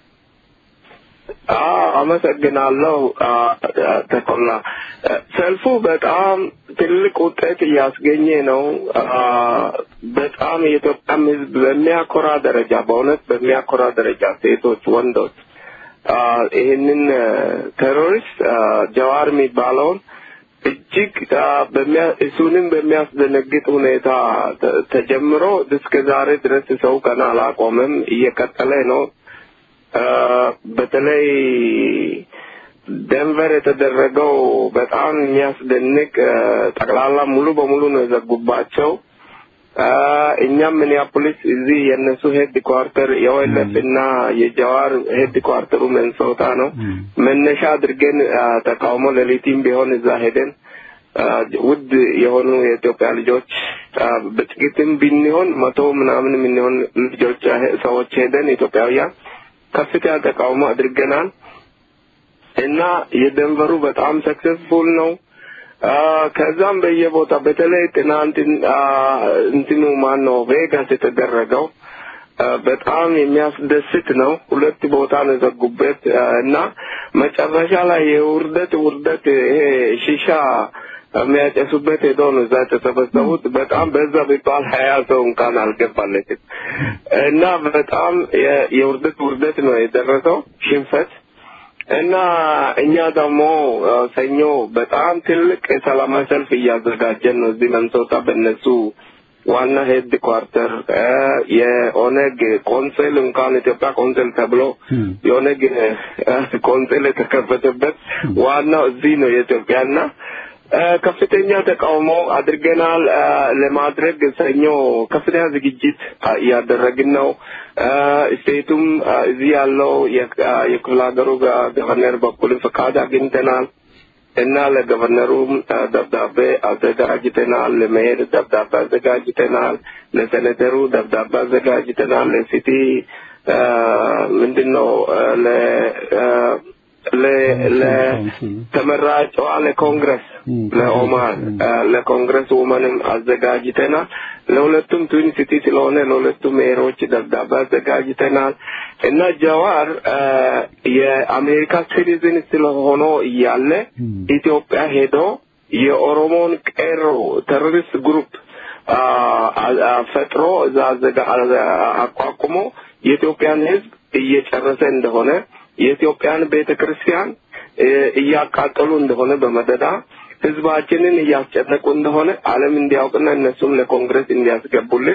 አመሰግናለሁ ተቆላ። ሰልፉ በጣም ትልቅ ውጤት እያስገኘ ነው። በጣም የኢትዮጵያም ሕዝብ በሚያኮራ ደረጃ በእውነት በሚያኮራ ደረጃ ሴቶች፣ ወንዶች ይህንን ቴሮሪስት ጀዋር የሚባለውን እጅግ እሱንም በሚያስደነግጥ ሁኔታ ተጀምሮ እስከ ዛሬ ድረስ ሰው ገና አላቆመም፣ እየቀጠለ ነው። በተለይ ደንቨር የተደረገው በጣም የሚያስደንቅ ጠቅላላ ሙሉ በሙሉ ነው የዘጉባቸው። እኛም ሚኒያፖሊስ እዚህ የእነሱ ሄድ ኳርተር የወይለፍ እና የጀዋር ሄድ ኳርተሩ መንሶታ ነው መነሻ አድርገን ተቃውሞ ሌሊትም ቢሆን እዛ ሄደን ውድ የሆኑ የኢትዮጵያ ልጆች በጥቂትም ብንሆን መቶ ምናምን የምንሆን ልጆች ሰዎች ሄደን ኢትዮጵያውያን ከፍተኛ ተቃውሞ አድርገናል እና የደንቨሩ በጣም ሰክሰስፉል ነው። ከዛም በየቦታ በተለይ ትናንት እንትኑ ማን ነው ቬጋስ የተደረገው በጣም የሚያስደስት ነው። ሁለት ቦታ ነው የዘጉበት እና መጨረሻ ላይ የውርደት ውርደት ይሄ ሺሻ የሚያጨሱበት ሄዶ ነው እዛ የተሰበሰቡት። በጣም በዛ ቢባል ሀያ ሰው እንኳን አልገባለችም እና በጣም የውርደት ውርደት ነው የደረሰው ሽንፈት እና እኛ ደግሞ ሰኞ በጣም ትልቅ የሰላማዊ ሰልፍ እያዘጋጀን ነው እዚህ መንሶታ በእነሱ ዋና ሄድ ኳርተር የኦነግ ቆንስል እንኳን ኢትዮጵያ ቆንስል ተብሎ የኦነግ ቆንስል የተከፈተበት ዋናው እዚህ ነው የኢትዮጵያና ከፍተኛ ተቃውሞ አድርገናል። ለማድረግ ሰኞ ከፍተኛ ዝግጅት እያደረግን ነው። ስቴቱም እዚህ ያለው የክፍለ ሀገሩ ገቨርነር በኩልም ፈቃድ አግኝተናል እና ለገቨርነሩም ደብዳቤ አዘጋጅተናል። ለመሄድ ደብዳቤ አዘጋጅተናል። ለሴኔተሩ ደብዳቤ አዘጋጅተናል። ለሲቲ ምንድን ነው ለተመራጯ ለኮንግረስ ለኦማር ለኮንግረስ ውመንም አዘጋጅተናል። ለሁለቱም ትዊን ሲቲ ስለሆነ ለሁለቱም ሜሮች ደብዳቤ አዘጋጅተናል እና ጀዋር የአሜሪካ ሲቲዝን ስለሆነ እያለ ኢትዮጵያ ሄዶ የኦሮሞን ቄሮ ቴሮሪስት ግሩፕ ፈጥሮ እዛ አቋቁሞ የኢትዮጵያን ሕዝብ እየጨረሰ እንደሆነ የኢትዮጵያን ቤተ ክርስቲያን እያቃጠሉ እንደሆነ በመደዳ ህዝባችንን እያስጨነቁ እንደሆነ ዓለም እንዲያውቅና እነሱም ለኮንግረስ እንዲያስገቡልን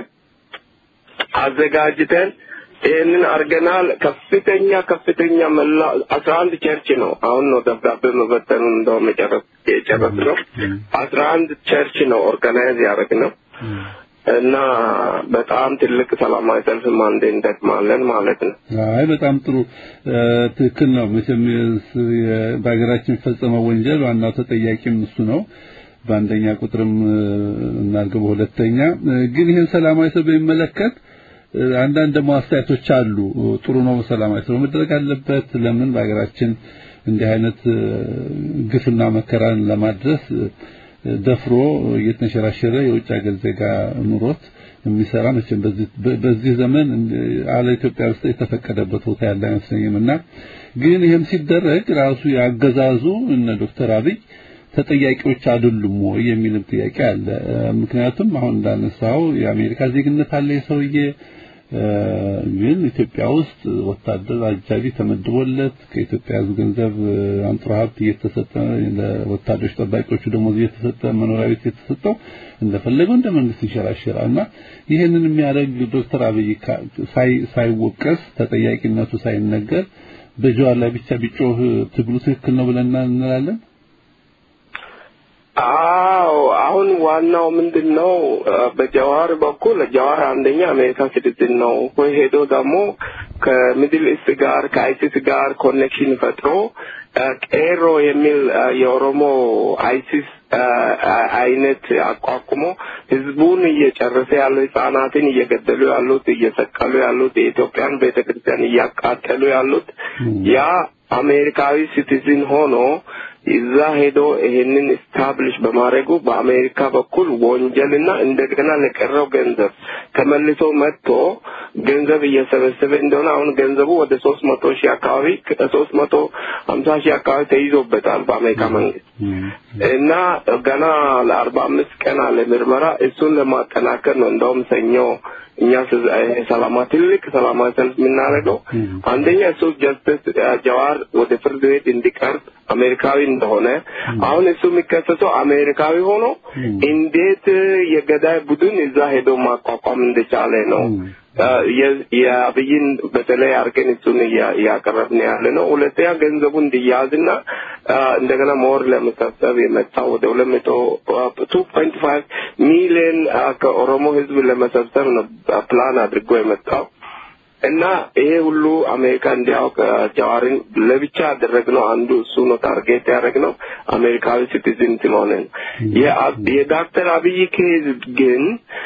አዘጋጅተን ይህንን አድርገናል። ከፍተኛ ከፍተኛ መላ አስራ አንድ ቸርች ነው አሁን ነው ደብዳቤ መበተኑን እንደው መጨረስ የጨረስ ነው። አስራ አንድ ቸርች ነው ኦርጋናይዝ ያደረግ ነው እና በጣም ትልቅ ሰላማዊ ሰልፍ አንዴ እንደግማለን ማለት ነው። አይ በጣም ጥሩ ትክክል ነው። መቼም በሀገራችን የሚፈጸመው ወንጀል ዋናው ተጠያቂም እሱ ነው። በአንደኛ ቁጥርም እናድርገው በሁለተኛ ግን ይህን ሰላማዊ ሰልፍ በሚመለከት አንዳንድ ደግሞ አስተያየቶች አሉ። ጥሩ ነው ሰላማዊ ሰልፍ መደረግ አለበት። ለምን በሀገራችን እንዲህ አይነት ግፍና መከራን ለማድረስ ደፍሮ እየተንሸራሸረ የውጭ ሀገር ዜጋ ኑሮት የሚሰራ መቼም በዚህ በዚህ ዘመን አለ ኢትዮጵያ ውስጥ የተፈቀደበት ቦታ ያለ አይመስለኝም እና ግን ይህም ሲደረግ ራሱ ያገዛዙ እነ ዶክተር አብይ ተጠያቂዎች አይደሉም ወይ የሚልም ጥያቄ አለ። ምክንያቱም አሁን እንዳነሳው የአሜሪካ ዜግነት አለ የሰውዬ ግን ኢትዮጵያ ውስጥ ወታደር አጃቢ ተመድቦለት ከኢትዮጵያ ሕዝብ ገንዘብ አንጥሮ ሀብት እየተሰጠ ለወታደሮች ጠባቂዎቹ ደሞዝ እየተሰጠ መኖሪያ ቤት እየተሰጠው እንደፈለገው እንደ መንግስት ይንሸራሸራል እና ይህንን የሚያደርግ ዶክተር አብይ ሳይወቀስ ተጠያቂነቱ ሳይነገር በጀዋር ላይ ብቻ ቢጮህ ትግሉ ትክክል ነው ብለን እንላለን። አዎ አሁን ዋናው ምንድን ነው? በጀዋር በኩል ጀዋር አንደኛ አሜሪካ ሲቲዝን ነው። ወይ ሄዶ ደግሞ ከሚድል ኢስት ጋር ከአይሲስ ጋር ኮኔክሽን ፈጥሮ ቄሮ የሚል የኦሮሞ አይሲስ አይነት አቋቁሞ ህዝቡን እየጨረሰ ያሉ ህጻናትን እየገደሉ ያሉት እየሰቀሉ ያሉት የኢትዮጵያን ቤተክርስቲያን እያቃጠሉ ያሉት ያ አሜሪካዊ ሲቲዝን ሆኖ እዛ ሄዶ ይሄንን ስታብሊሽ በማድረጉ በአሜሪካ በኩል ወንጀልና እንደገና ለቀረው ገንዘብ ተመልሶ መጥቶ ገንዘብ እየሰበሰበ እንደሆነ አሁን ገንዘቡ ወደ ሶስት መቶ ሺህ አካባቢ ሶስት መቶ ሀምሳ ሺህ አካባቢ ተይዞበታል በአሜሪካ መንግስት እና ገና ለአርባ አምስት ቀን አለ ምርመራ እሱን ለማጠናከር ነው እንደውም ሰኞ እኛ ሰላማ ትልቅ ሰላማዊ ሰልፍ የምናደርገው አንደኛ እሱ ጀስትስ ጀዋር ወደ ፍርድ ቤት እንዲቀርብ አሜሪካዊ እንደሆነ አሁን እሱ የሚከሰሰው አሜሪካዊ ሆኖ እንዴት የገዳይ ቡድን እዛ ሄዶ ማቋቋም እንደቻለ ነው። የአብይን በተለይ አርገን እሱን እያቀረብን ያለ ነው። ሁለተኛ ገንዘቡ እንዲያዝና እንደገና ሞር ለመሰብሰብ የመጣው ወደ ሁለት መቶ ቱ ፖይንት ፋይቭ ሚሊዮን ከኦሮሞ ህዝብ ለመሰብሰብ ነው ፕላን አድርጎ የመጣው እና ይሄ ሁሉ አሜሪካ እንዲያውቅ ጀዋርን ለብቻ ያደረግነው አንዱ እሱ ነው። ታርጌት ያደረግነው አሜሪካዊ ሲቲዝን ስለሆነ ነው። የዶክተር አብይ ኬዝ ግን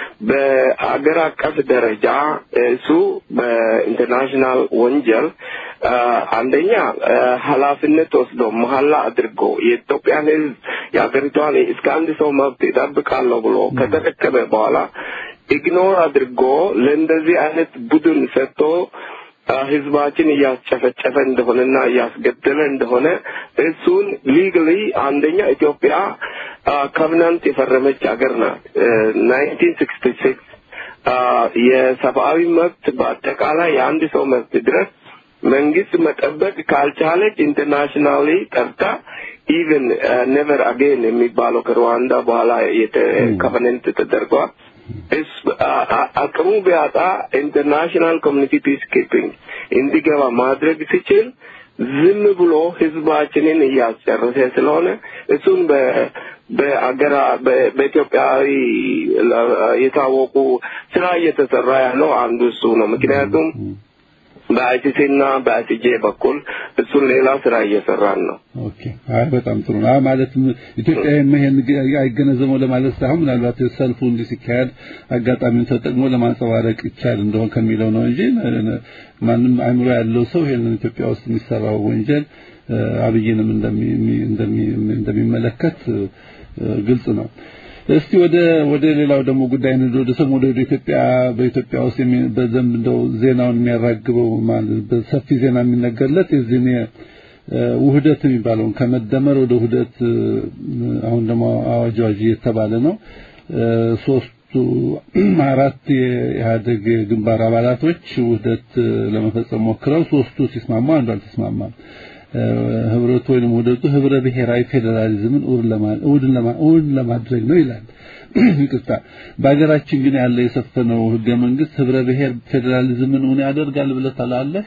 በአገር አቀፍ ደረጃ እሱ በኢንተርናሽናል ወንጀል አንደኛ ኃላፊነት ወስዶ መሀላ አድርጎ የኢትዮጵያን ህዝብ የሀገሪቷን እስከ አንድ ሰው መብት ይጠብቃለሁ ብሎ ከተረከበ በኋላ ኢግኖር አድርጎ ለእንደዚህ አይነት ቡድን ሰጥቶ ህዝባችን እያስጨፈጨፈ እንደሆነና እያስገደለ እንደሆነ እሱን ሊግሊ አንደኛ ኢትዮጵያ ኮቨናንት የፈረመች ሀገር ናት። ናይንቲን ሲክስቲ ሲክስ የሰብአዊ መብት በአጠቃላይ የአንድ ሰው መብት ድረስ መንግስት መጠበቅ ካልቻለች ኢንተርናሽናሊ ጠርታ ኢቨን ኔቨር አጌን የሚባለው ከሩዋንዳ በኋላ ኮቨነንት ተደርጓል። አቅሙ ቢያጣ ኢንተርናሽናል ኮሚኒቲ ፒስ ኪፒንግ እንዲገባ ማድረግ ሲችል ዝም ብሎ ህዝባችንን እያስጨረሰ ስለሆነ እሱን በአገራ በኢትዮጵያዊ የታወቁ ስራ እየተሰራ ያለው አንዱ እሱ ነው። ምክንያቱም በአይሲሲ እና በአይሲጄ በኩል እሱን ሌላ ስራ እየሰራን ነው። ኦኬ፣ አይ በጣም ጥሩ ነው። ማለትም ኢትዮጵያ ይሄን አይገነዘበው ለማለት ሳይሆን ምናልባት ሰልፉ እንዲህ ሲካሄድ አጋጣሚውን ተጠቅሞ ለማንጸባረቅ ይቻል እንደሆን ከሚለው ነው እንጂ ማንም አይምሮ ያለው ሰው ይሄንን ኢትዮጵያ ውስጥ የሚሰራው ወንጀል አብይንም እንደሚመለከት ግልጽ ነው። እስቲ ወደ ወደ ሌላው ደግሞ ጉዳይ ነው። ወደ ሰሞኑ ወደ ኢትዮጵያ በኢትዮጵያ ውስጥ በደንብ እንደው ዜናውን የሚያራግበው ማለት በሰፊ ዜና የሚነገርለት የዚህ ውህደት የሚባለውን ከመደመር ወደ ውህደት አሁን ደግሞ አዋጅ አዋጅ የተባለ ነው። ሶስቱ አራት የኢህአደግ ግንባር አባላቶች ውህደት ለመፈጸም ሞክረው ሶስቱ ሲስማሙ አንዱ አልተስማማም። ህብረቱ ወይም ውህደቱ ህብረ ብሔራዊ ፌዴራሊዝምን እውን ለማድረግ ነው ይላል። ይቅርታ፣ በሀገራችን ግን ያለ የሰፈነው ህገ መንግስት ህብረ ብሔር ፌዴራሊዝምን እውን ያደርጋል ብለህ ታላለህ?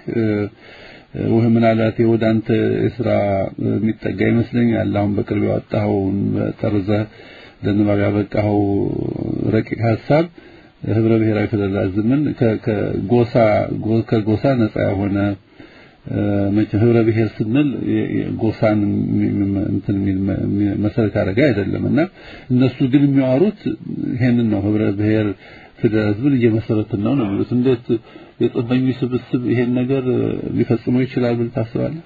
ወይ ምናልባት ወደ አንተ የስራ የሚጠጋ ይመስለኛል። አሁን በቅርብ ያወጣኸውን ጠርዘህ ለንባብ ያበቃኸው ረቂቅ ሀሳብ ህብረ ብሔራዊ ፌዴራሊዝምን ከጎሳ ከጎሳ ነጻ የሆነ መቼም ህብረ ብሔር ስንል ጎሳን እንትን መሰረት ያደረገ አይደለም እና እነሱ ግን የሚያወሩት ይሄንን ነው ህብረ ብሔር ፌዴራሊዝምን እየመሰረትን ነው ነው የሚሉት እንዴት የጽንፈኞች ስብስብ ይሄን ነገር ሊፈጽመው ይችላል ብል ታስባለህ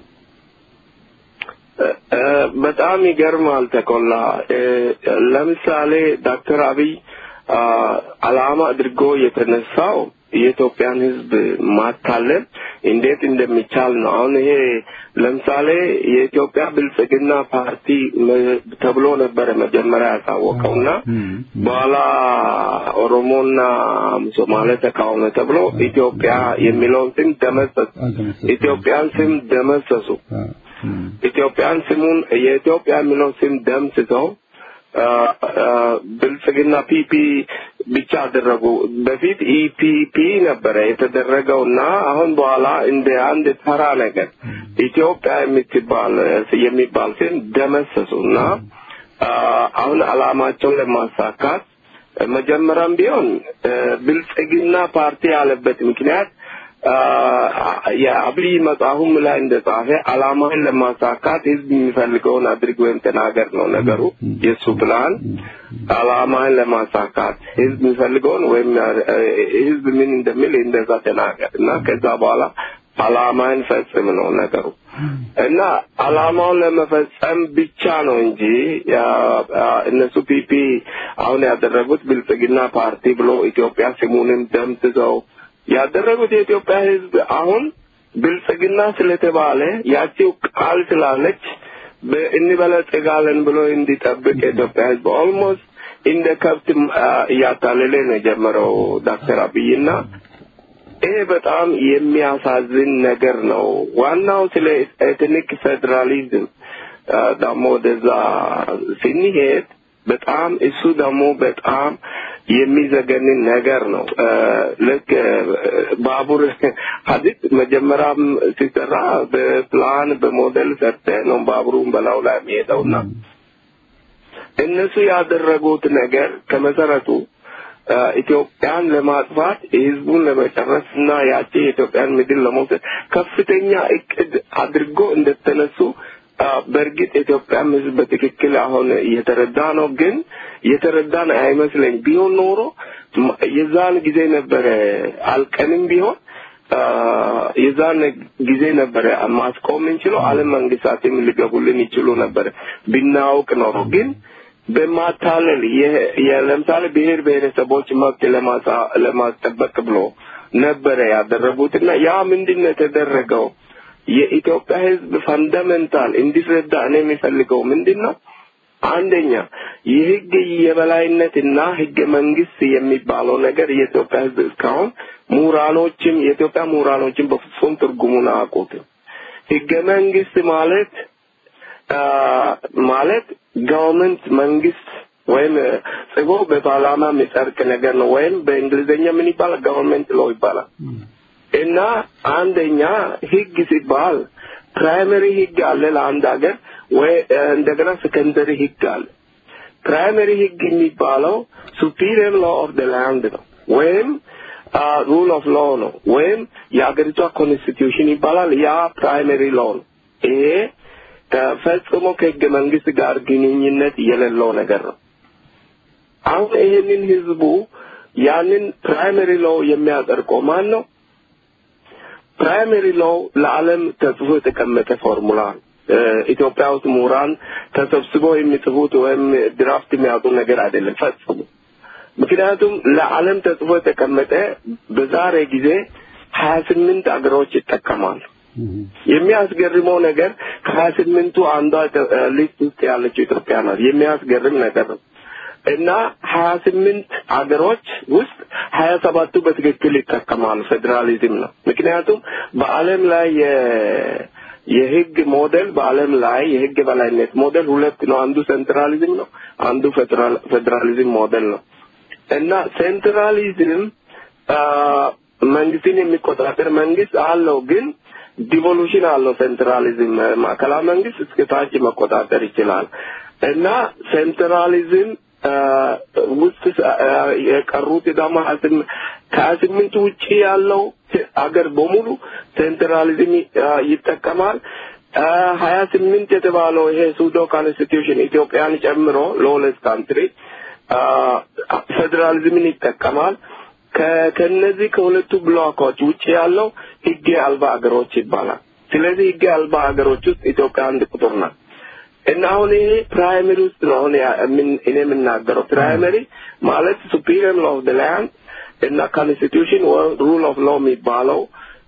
በጣም ይገርማል ተቆላ ለምሳሌ ዶክተር አብይ አላማ አድርጎ የተነሳው የኢትዮጵያን ህዝብ ማታለል እንዴት እንደሚቻል ነው። አሁን ይሄ ለምሳሌ የኢትዮጵያ ብልጽግና ፓርቲ ተብሎ ነበረ መጀመሪያ ያሳወቀውና በኋላ ኦሮሞና ሶማሌ ተቃውሞ ተብሎ ኢትዮጵያ የሚለውን ስም ደመሰሱ። ኢትዮጵያን ስም ደመሰሱ። ኢትዮጵያን ስሙን የኢትዮጵያ የሚለው ስም ደምስሰው ብልጽግና ፒፒ ብቻ አደረጉ። በፊት ኢፒፒ ነበረ የተደረገውና አሁን በኋላ እንደ አንድ ተራ ነገር ኢትዮጵያ የምትባል የሚባል ስም ደመሰሱና አሁን አላማቸውን ለማሳካት መጀመሪያም ቢሆን ብልጽግና ፓርቲ ያለበት ምክንያት የአብይ መጽሐፉም ላይ እንደጻፈ አላማን ለማሳካት ህዝብ የሚፈልገውን አድርግ ወይም ተናገር ነው ነገሩ። የእሱ ፕላን አላማን ለማሳካት ህዝብ የሚፈልገውን ወይም ህዝብ ምን እንደሚል እንደዛ ተናገር እና ከዛ በኋላ አላማን ፈጽም ነው ነገሩ እና አላማውን ለመፈጸም ብቻ ነው እንጂ እነሱ ፒፒ አሁን ያደረጉት ብልጽግና ፓርቲ ብሎ ኢትዮጵያ ስሙንም ደምስሰው ያደረጉት የኢትዮጵያ ህዝብ አሁን ብልጽግና ስለተባለ ያቺው ቃል ስላለች እንበለጽጋለን ብሎ እንዲጠብቅ የኢትዮጵያ ህዝብ ኦልሞስት እንደ ከብት እያታለለ ነው የጀመረው ዶክተር አብይና ይሄ በጣም የሚያሳዝን ነገር ነው። ዋናው ስለ ኤትኒክ ፌዴራሊዝም ደግሞ ወደዛ ስንሄድ በጣም እሱ ደግሞ በጣም የሚዘገንን ነገር ነው። ልክ ባቡር ሀዲድ መጀመሪያም ሲሰራ በፕላን በሞዴል ሰርተ ነው ባቡሩን በላው ላይ የሚሄደውና እነሱ ያደረጉት ነገር ከመሰረቱ ኢትዮጵያን ለማጥፋት ህዝቡን ለመጨረስ እና ያቺ የኢትዮጵያን ምድር ለመውሰድ ከፍተኛ እቅድ አድርጎ እንደተነሱ በእርግጥ የኢትዮጵያም ህዝብ በትክክል አሁን እየተረዳ ነው። ግን የተረዳን አይመስለኝ ቢሆን ኖሮ የዛን ጊዜ ነበረ አልቀንም ቢሆን የዛን ጊዜ ነበረ ማስቆም እንችለው ዓለም መንግስታትም ሊገቡልን ይችሉ ነበረ ብናውቅ ኖሮ ግን በማታለል ለምሳሌ ብሔር ብሔረሰቦች መብት ለማስጠበቅ ብሎ ነበረ ያደረጉትና ያ ምንድን ነው የተደረገው? የኢትዮጵያ ህዝብ ፈንዳሜንታል እንዲረዳ እኔ የሚፈልገው ምንድን ነው? አንደኛ የህግ የበላይነትና ህገ መንግስት የሚባለው ነገር የኢትዮጵያ ህዝብ እስካሁን ምሁራኖችም የኢትዮጵያ ምሁራኖችም በፍጹም ትርጉሙን አያውቁትም። ህገ መንግስት ማለት ማለት ገቨርንመንት መንግስት ወይም ጽፎ በፓርላማ የሚጸድቅ ነገር ነው። ወይም በእንግሊዝኛ ምን ይባላል? ገቨርንመንት ሎ ይባላል። እና አንደኛ ህግ ሲባል ፕራይመሪ ህግ አለ ለአንድ ሀገር ወይ እንደገና ሰከንደሪ ህግ አለ። ፕራይመሪ ህግ የሚባለው ሱፒሪየር ሎ ኦፍ ደ ላንድ ነው ወይም ሩል ኦፍ ሎ ነው ወይም የሀገሪቷ ኮንስቲትዩሽን ይባላል። ያ ፕራይመሪ ሎ ነው። ይሄ ፈጽሞ ከህገ መንግስት ጋር ግንኙነት የሌለው ነገር ነው። አሁን ይሄንን ህዝቡ ያንን ፕራይመሪ ሎ የሚያጸድቀው ማን ነው? ፕራይመሪ ሎው ለዓለም ተጽፎ የተቀመጠ ፎርሙላ ነው። ኢትዮጵያ ውስጥ ምሁራን ተሰብስበው የሚጽፉት ወይም ድራፍት የሚያውጡ ነገር አይደለም ፈጽሞ። ምክንያቱም ለዓለም ተጽፎ የተቀመጠ በዛሬ ጊዜ ሀያ ስምንት አገሮች ይጠቀማሉ። የሚያስገርመው ነገር ከሀያ ስምንቱ አንዷ ሊስት ውስጥ ያለችው ኢትዮጵያ ናት። የሚያስገርም ነገር ነው። እና ሀያ ስምንት አገሮች ውስጥ ሀያ ሰባቱ በትክክል ይጠቀማሉ። ፌዴራሊዝም ነው። ምክንያቱም በዓለም ላይ የህግ ሞዴል በዓለም ላይ የህግ በላይነት ሞዴል ሁለት ነው። አንዱ ሴንትራሊዝም ነው፣ አንዱ ፌዴራሊዝም ሞዴል ነው። እና ሴንትራሊዝም መንግስትን የሚቆጣጠር መንግስት አለው ግን ዲቮሉሽን አለው። ሴንትራሊዝም ማዕከላዊ መንግስት እስከ ታች መቆጣጠር ይችላል እና ሴንትራሊዝም ውስጥ የቀሩት ደግሞ ከሀያ ስምንት ውጭ ያለው አገር በሙሉ ሴንትራሊዝም ይጠቀማል። ሀያ ስምንት የተባለው ይሄ ሱዶ ኮንስቲቱሽን ኢትዮጵያን ጨምሮ ሎለስ ካንትሪ ፌዴራሊዝምን ይጠቀማል። ከነዚህ ከሁለቱ ብሎኮች ውጭ ያለው ህግ አልባ ሀገሮች ይባላል። ስለዚህ ህግ አልባ ሀገሮች ውስጥ ኢትዮጵያ አንድ ቁጥር ናት እና አሁን ይሄ ፕራይመሪ ውስጥ ነው አሁን እኔ የምናገረው ፕራይመሪ ማለት ሱፒሪየር ሎ ኦፍ ደ ላንድ እና ኮንስቲቱሽን ሩል ኦፍ ሎ የሚባለው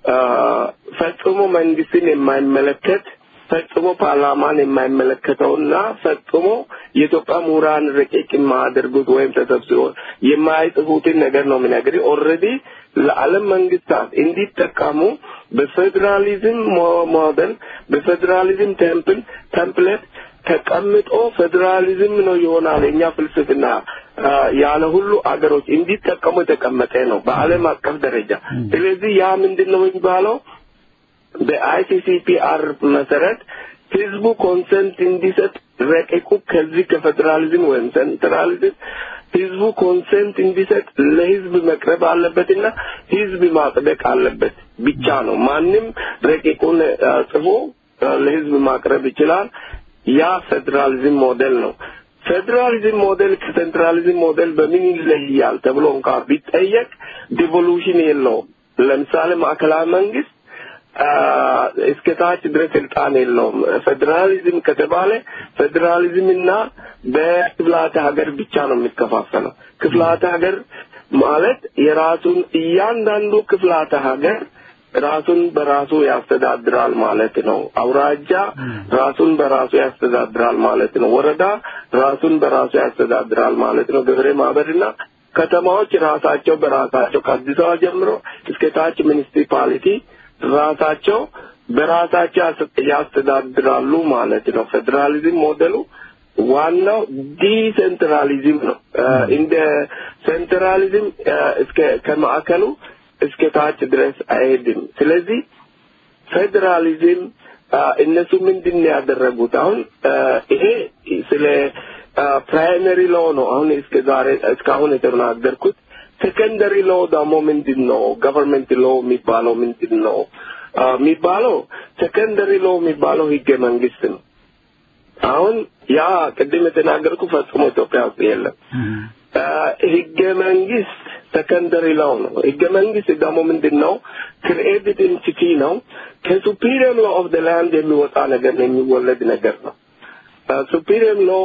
ፈጽሞ መንግስትን የማይመለከት ፈጽሞ ፓርላማን የማይመለከተውና ፈጽሞ የኢትዮጵያ ምሁራን ረቂቅ የማያደርጉት ወይም ተሰብስቦ የማይጽፉትን ነገር ነው የምነግርህ። ኦልሬዲ ለዓለም መንግስታት እንዲጠቀሙ በፌዴራሊዝም ሞዴል በፌዴራሊዝም ቴምፕል ተምፕሌት ተቀምጦ ፌዴራሊዝም ነው ይሆናል የኛ ፍልስፍና ያለ ሁሉ አገሮች እንዲጠቀሙ የተቀመጠ ነው በዓለም አቀፍ ደረጃ። ስለዚህ ያ ምንድን ነው የሚባለው? በአይሲሲፒአር መሰረት ህዝቡ ኮንሰንት እንዲሰጥ ረቂቁ ከዚህ ከፌዴራሊዝም ወይም ሴንትራሊዝም ህዝቡ ኮንሰንት እንዲሰጥ ለህዝብ መቅረብ አለበትና ህዝብ ማጽደቅ አለበት ብቻ ነው። ማንም ረቂቁን ጽፎ ለህዝብ ማቅረብ ይችላል። ያ ፌዴራሊዝም ሞዴል ነው። ፌዴራሊዝም ሞዴል ከሴንትራሊዝም ሞዴል በምን ይለያል ተብሎ እንኳ ቢጠየቅ ዲቮሉሽን የለውም። ለምሳሌ ማዕከላዊ መንግስት እስከ ታች ድረስ ስልጣን የለውም። ፌዴራሊዝም ከተባለ ፌዴራሊዝምና በክፍላተ ሀገር ብቻ ነው የሚከፋፈለው። ክፍላተ ሀገር ማለት የራሱን እያንዳንዱ ክፍላተ ሀገር ራሱን በራሱ ያስተዳድራል ማለት ነው። አውራጃ ራሱን በራሱ ያስተዳድራል ማለት ነው። ወረዳ ራሱን በራሱ ያስተዳድራል ማለት ነው። ገበሬ ማህበርና ከተማዎች ራሳቸው በራሳቸው ከአዲስ አበባ ጀምሮ እስከ ታች ሚኒሲፓሊቲ ራሳቸው በራሳቸው ያስተዳድራሉ ማለት ነው። ፌዴራሊዝም ሞዴሉ ዋናው ዲሴንትራሊዝም ነው። እንደ ሴንትራሊዝም እስከ ከማዕከሉ እስከ ታች ድረስ አይሄድም። ስለዚህ ፌዴራሊዝም እነሱ ምንድን ነው ያደረጉት? አሁን ይሄ ስለ ፕራይመሪ ሎ ነው አሁን እስከ ዛሬ እስካሁን የተናገርኩት። ሴኮንደሪ ሎ ደግሞ ምንድን ነው? ገቨርንመንት ሎ የሚባለው ምንድን ነው የሚባለው? ሴኮንደሪ ሎ የሚባለው ህገ መንግስት ነው። አሁን ያ ቅድም የተናገርኩ ፈጽሞ ኢትዮጵያ ውስጥ የለም። ህገ መንግስት ሰከንደሪ ላው ነው። ህገ መንግስት ደግሞ ምንድን ነው? ክሪኤትድ ኢንቲቲ ነው። ከሱፒሪየር ሎ ኦፍ ደ ላንድ የሚወጣ ነገር ነው፣ የሚወለድ ነገር ነው። ሱፒሪየር ሎ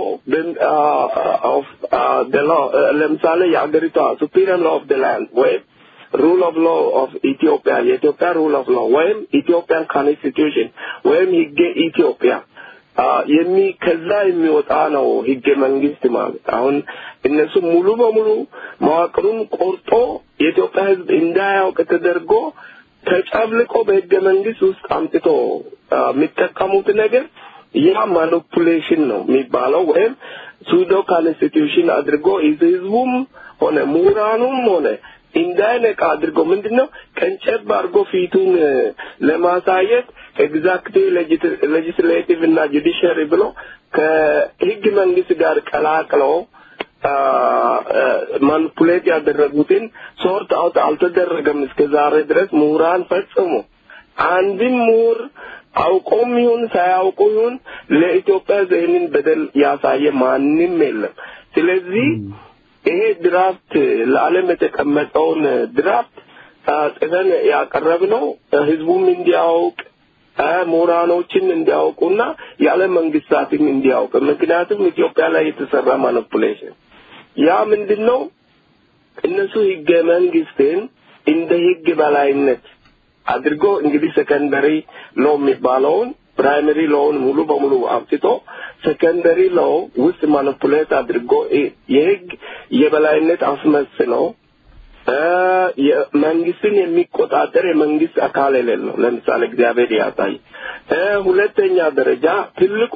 ኦፍ ደ ሎ ለምሳሌ የአገሪቷ ሱፒሪየር ሎ ኦፍ ደ ላንድ ወይም ሩል ኦፍ ሎ ኦፍ ኢትዮጵያ የኢትዮጵያ ሩል ኦፍ ሎ ወይም ኢትዮጵያን ኮንስቲቱሽን ወይም ህገ ኢትዮጵያ የሚ ከዛ የሚወጣ ነው ህገ መንግስት ማለት። አሁን እነሱ ሙሉ በሙሉ መዋቅሩን ቆርጦ የኢትዮጵያ ህዝብ እንዳያውቅ ተደርጎ ተጨብልቆ በህገ መንግስት ውስጥ አምጥቶ የሚጠቀሙት ነገር ያ ማኒፑሌሽን ነው የሚባለው ወይም ሱዶ ኮንስቲቱሽን አድርጎ ህዝቡም ሆነ ምሁራኑም ሆነ እንዳይነቃ አድርጎ ምንድነው ቀንጨብ አድርጎ ፊቱን ለማሳየት ኤግዛክቲቭ ሌጂስሌቲቭ እና ጁዲሽሪ ብሎ ከህግ መንግስት ጋር ቀላቅለው ማኒፑሌት ያደረጉትን ሶርት አውት አልተደረገም እስከ ዛሬ ድረስ ምሁራን ፈጽሞ አንድም ምሁር አውቆም ይሁን ሳያውቁ ይሁን ለኢትዮጵያ ይህንን በደል ያሳየ ማንም የለም። ስለዚህ ይሄ ድራፍት ለዓለም የተቀመጠውን ድራፍት ጽፈን ያቀረብነው ህዝቡም እንዲያውቅ ምሁራኖችን እንዲያውቁና የዓለም መንግስታትም እንዲያውቅ። ምክንያቱም ኢትዮጵያ ላይ የተሰራ ማኒፑሌሽን ያ ምንድን ነው? እነሱ ህገ መንግስትን እንደ ህግ በላይነት አድርጎ እንግዲህ ሰከንደሪ ሎ የሚባለውን ፕራይመሪ ሎውን ሙሉ በሙሉ አምጥቶ ሰከንደሪ ሎ ውስጥ ማኒፑሌት አድርጎ የህግ የበላይነት አስመስለው መንግስትን የሚቆጣጠር የመንግስት አካል የሌለው ለምሳሌ እግዚአብሔር ያሳይ። ሁለተኛ ደረጃ ትልቁ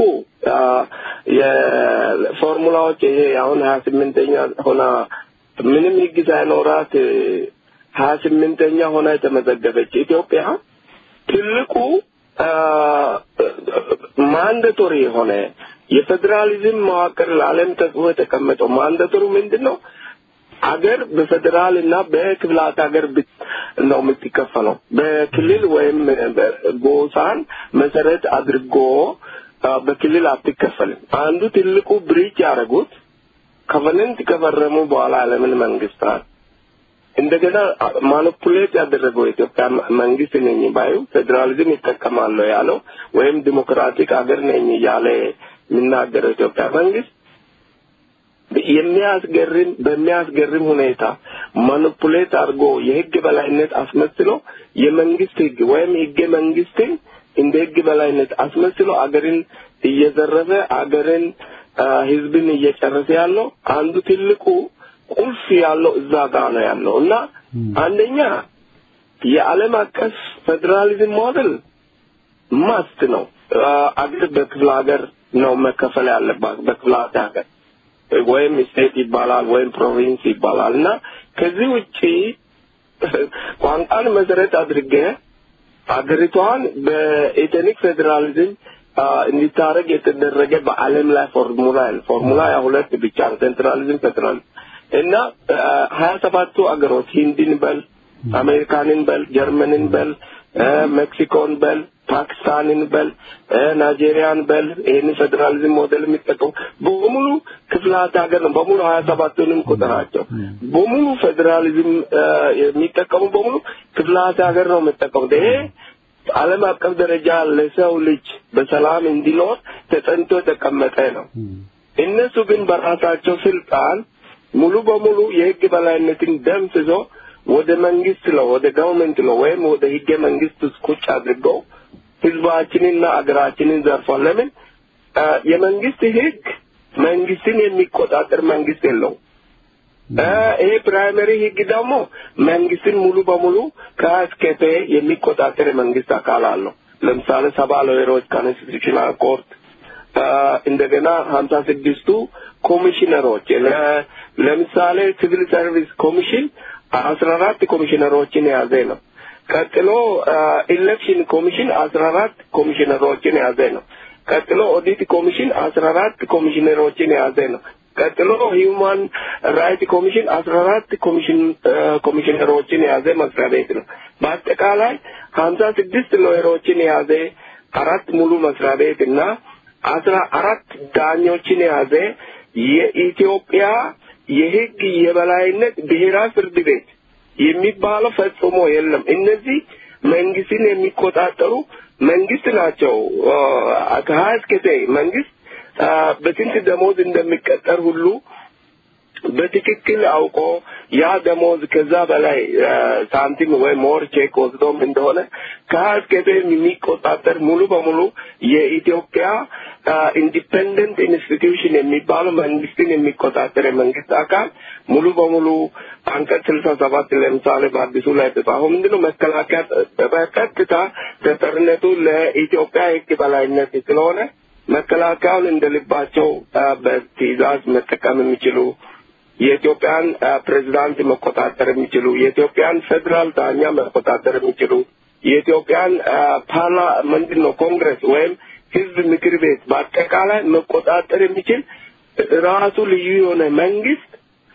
የፎርሙላዎች ይሄ አሁን ሀያ ስምንተኛ ሆና ምንም ህግ ሳይኖራት ሀያ ስምንተኛ ሆና የተመዘገበች ኢትዮጵያ ትልቁ ማንደቶሪ የሆነ የፌዴራሊዝም መዋቅር ለዓለም ተጽፎ የተቀመጠው ማንደተሩ ምንድን ነው? አገር በፌዴራል እና በክፍላት ሀገር ነው የምትከፈለው። በክልል ወይም ጎሳን መሰረት አድርጎ በክልል አትከፈልም። አንዱ ትልቁ ብሪጅ ያደረጉት ኮቨነንት ከፈረሙ በኋላ ዓለምን መንግስታት እንደገና ማኒፑሌት ያደረገው የኢትዮጵያ መንግስት ነኝ ባዩ ፌዴራሊዝም ይጠቀማለሁ ያለው ወይም ዲሞክራቲክ ሀገር ነኝ እያለ የሚናገረው ኢትዮጵያ መንግስት የሚያስገርም በሚያስገርም ሁኔታ ማኒፑሌት አድርጎ የህግ በላይነት አስመስሎ የመንግስት ህግ ወይም ህገ መንግስትን እንደ ህግ በላይነት አስመስሎ አገርን እየዘረፈ አገርን ህዝብን እየጨረሰ ያለው አንዱ ትልቁ ቁልፍ ያለው እዛ ጋር ነው ያለው እና አንደኛ የዓለም አቀፍ ፌዴራሊዝም ሞዴል ማስት ነው። አገር በክፍለ ሀገር ነው መከፈል ያለባት በክፍለ ሀገር ወይም ስቴት ይባላል ወይም ፕሮቪንስ ይባላል እና ከዚህ ውጪ ቋንቋን መሰረት አድርገ አገሪቷን በኤትኒክ ፌዴራሊዝም እንዲታረግ የተደረገ በዓለም ላይ ፎርሙላ ፎርሙላ ያ ሁለት ብቻ ነው፣ ሴንትራሊዝም ፌዴራሊዝም እና ሀያ ሰባቱ አገሮች ሂንድን በል አሜሪካንን በል ጀርመንን በል ሜክሲኮን በል ፓኪስታንን በል ናይጄሪያን በል ይህን ፌዴራሊዝም ሞዴል የሚጠቀሙ በሙሉ ክፍላት ሀገር ነው። በሙሉ ሀያ ሰባቱንም ቁጥራቸው በሙሉ ፌዴራሊዝም የሚጠቀሙ በሙሉ ክፍላት ሀገር ነው የሚጠቀሙት። ይሄ ዓለም አቀፍ ደረጃ ለሰው ልጅ በሰላም እንዲኖር ተጠንቶ የተቀመጠ ነው። እነሱ ግን በራሳቸው ስልጣን ሙሉ በሙሉ የህግ በላይነትን ደምስሶ ወደ መንግስት ነው ወደ ገቨርንመንት ነው ወይም ወደ ህገ መንግስት ውስጥ ቁጭ አድርገው ህዝባችንና አገራችንን ዘርፏል። ለምን የመንግስት ህግ መንግስትን የሚቆጣጠር መንግስት የለው። ይሄ ፕራይመሪ ህግ ደግሞ መንግስትን ሙሉ በሙሉ ከአስከቴ የሚቆጣጠር የመንግስት አካል አለው። ለምሳሌ ሰባ ሎየሮች ኮንስቲቱሽናል ኮርት እንደገና ሀምሳ ስድስቱ ኮሚሽነሮች ለምሳሌ ሲቪል ሰርቪስ ኮሚሽን አስራ አራት ኮሚሽነሮችን የያዘ ነው። ቀጥሎ ኢሌክሽን ኮሚሽን አስራ አራት ኮሚሽነሮችን የያዘ ነው። ቀጥሎ ኦዲት ኮሚሽን አስራ አራት ኮሚሽነሮችን የያዘ ነው። ቀጥሎ ሂውማን ራይት ኮሚሽን አስራ አራት ኮሚሽን ኮሚሽነሮችን የያዘ መስሪያ ቤት ነው። በአጠቃላይ ሀምሳ ስድስት ሎየሮችን የያዘ አራት ሙሉ መስሪያ ቤት እና አስራ አራት ዳኞችን የያዘ የኢትዮጵያ የህግ የበላይነት ብሔራዊ ፍርድ ቤት የሚባለው ፈጽሞ የለም። እነዚህ መንግስትን የሚቆጣጠሩ መንግስት ናቸው። ከሀያ እስከ መንግስት በስንት ደሞዝ እንደሚቀጠር ሁሉ በትክክል አውቆ ያ ደሞዝ ከዛ በላይ ሳንቲም ወይም ሞር ቼክ ወስዶም እንደሆነ ከሀያ የሚቆጣጠር ሙሉ በሙሉ የኢትዮጵያ ኢንዲፔንደንት ኢንስቲትዩሽን የሚባለው መንግስትን የሚቆጣጠር የመንግስት አካል ሙሉ በሙሉ አንቀጽ ስልሳ ሰባት ለምሳሌ በአዲሱ ላይ የተጻፈው ምንድነው? መከላከያ በቀጥታ ተጠርነቱ ለኢትዮጵያ ህግ በላይነት ስለሆነ መከላከያውን እንደ ልባቸው በትዕዛዝ መጠቀም የሚችሉ የኢትዮጵያን ፕሬዚዳንት መቆጣጠር የሚችሉ የኢትዮጵያን ፌዴራል ዳኛ መቆጣጠር የሚችሉ የኢትዮጵያን ፓርላ ምንድን ነው ኮንግረስ ወይም ህዝብ ምክር ቤት በአጠቃላይ መቆጣጠር የሚችል ራሱ ልዩ የሆነ መንግስት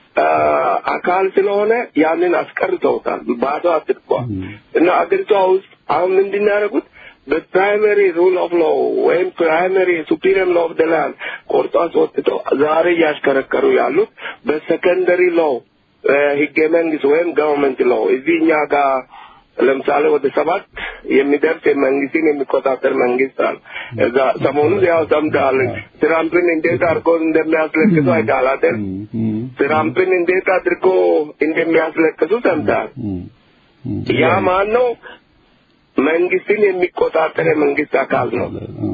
አካል ስለሆነ ያንን አስቀርተውታል። ባዶ አድርጓል እና አገሪቷ ውስጥ አሁን ምንድን ያደረጉት በፕራይመሪ ሩል ኦፍ ሎው ወይም ፕራይመሪ ሱፒሪየር ሎው ኦፍ ደ ላንድ ቆርጦ አስወጥተው ዛሬ እያሽከረከሩ ያሉት በሰከንደሪ ሎው ህገ መንግስት ወይም ገቨርንመንት ሎው እዚህ እኛ ጋር ለምሳሌ ወደ ሰባት የሚደርስ መንግስትን የሚቆጣጠር መንግስት አለ። እዛ ሰሞኑን ያው ሰምተሃል። ትራምፕን እንዴት አድርጎ እንደሚያስለቅሱ አይተሃል አይደል? ትራምፕን እንዴት አድርጎ እንደሚያስለቅሱ ሰምተሃል። ያ ማን ነው? መንግስትን የሚቆጣጠር የመንግስት አካል ነው።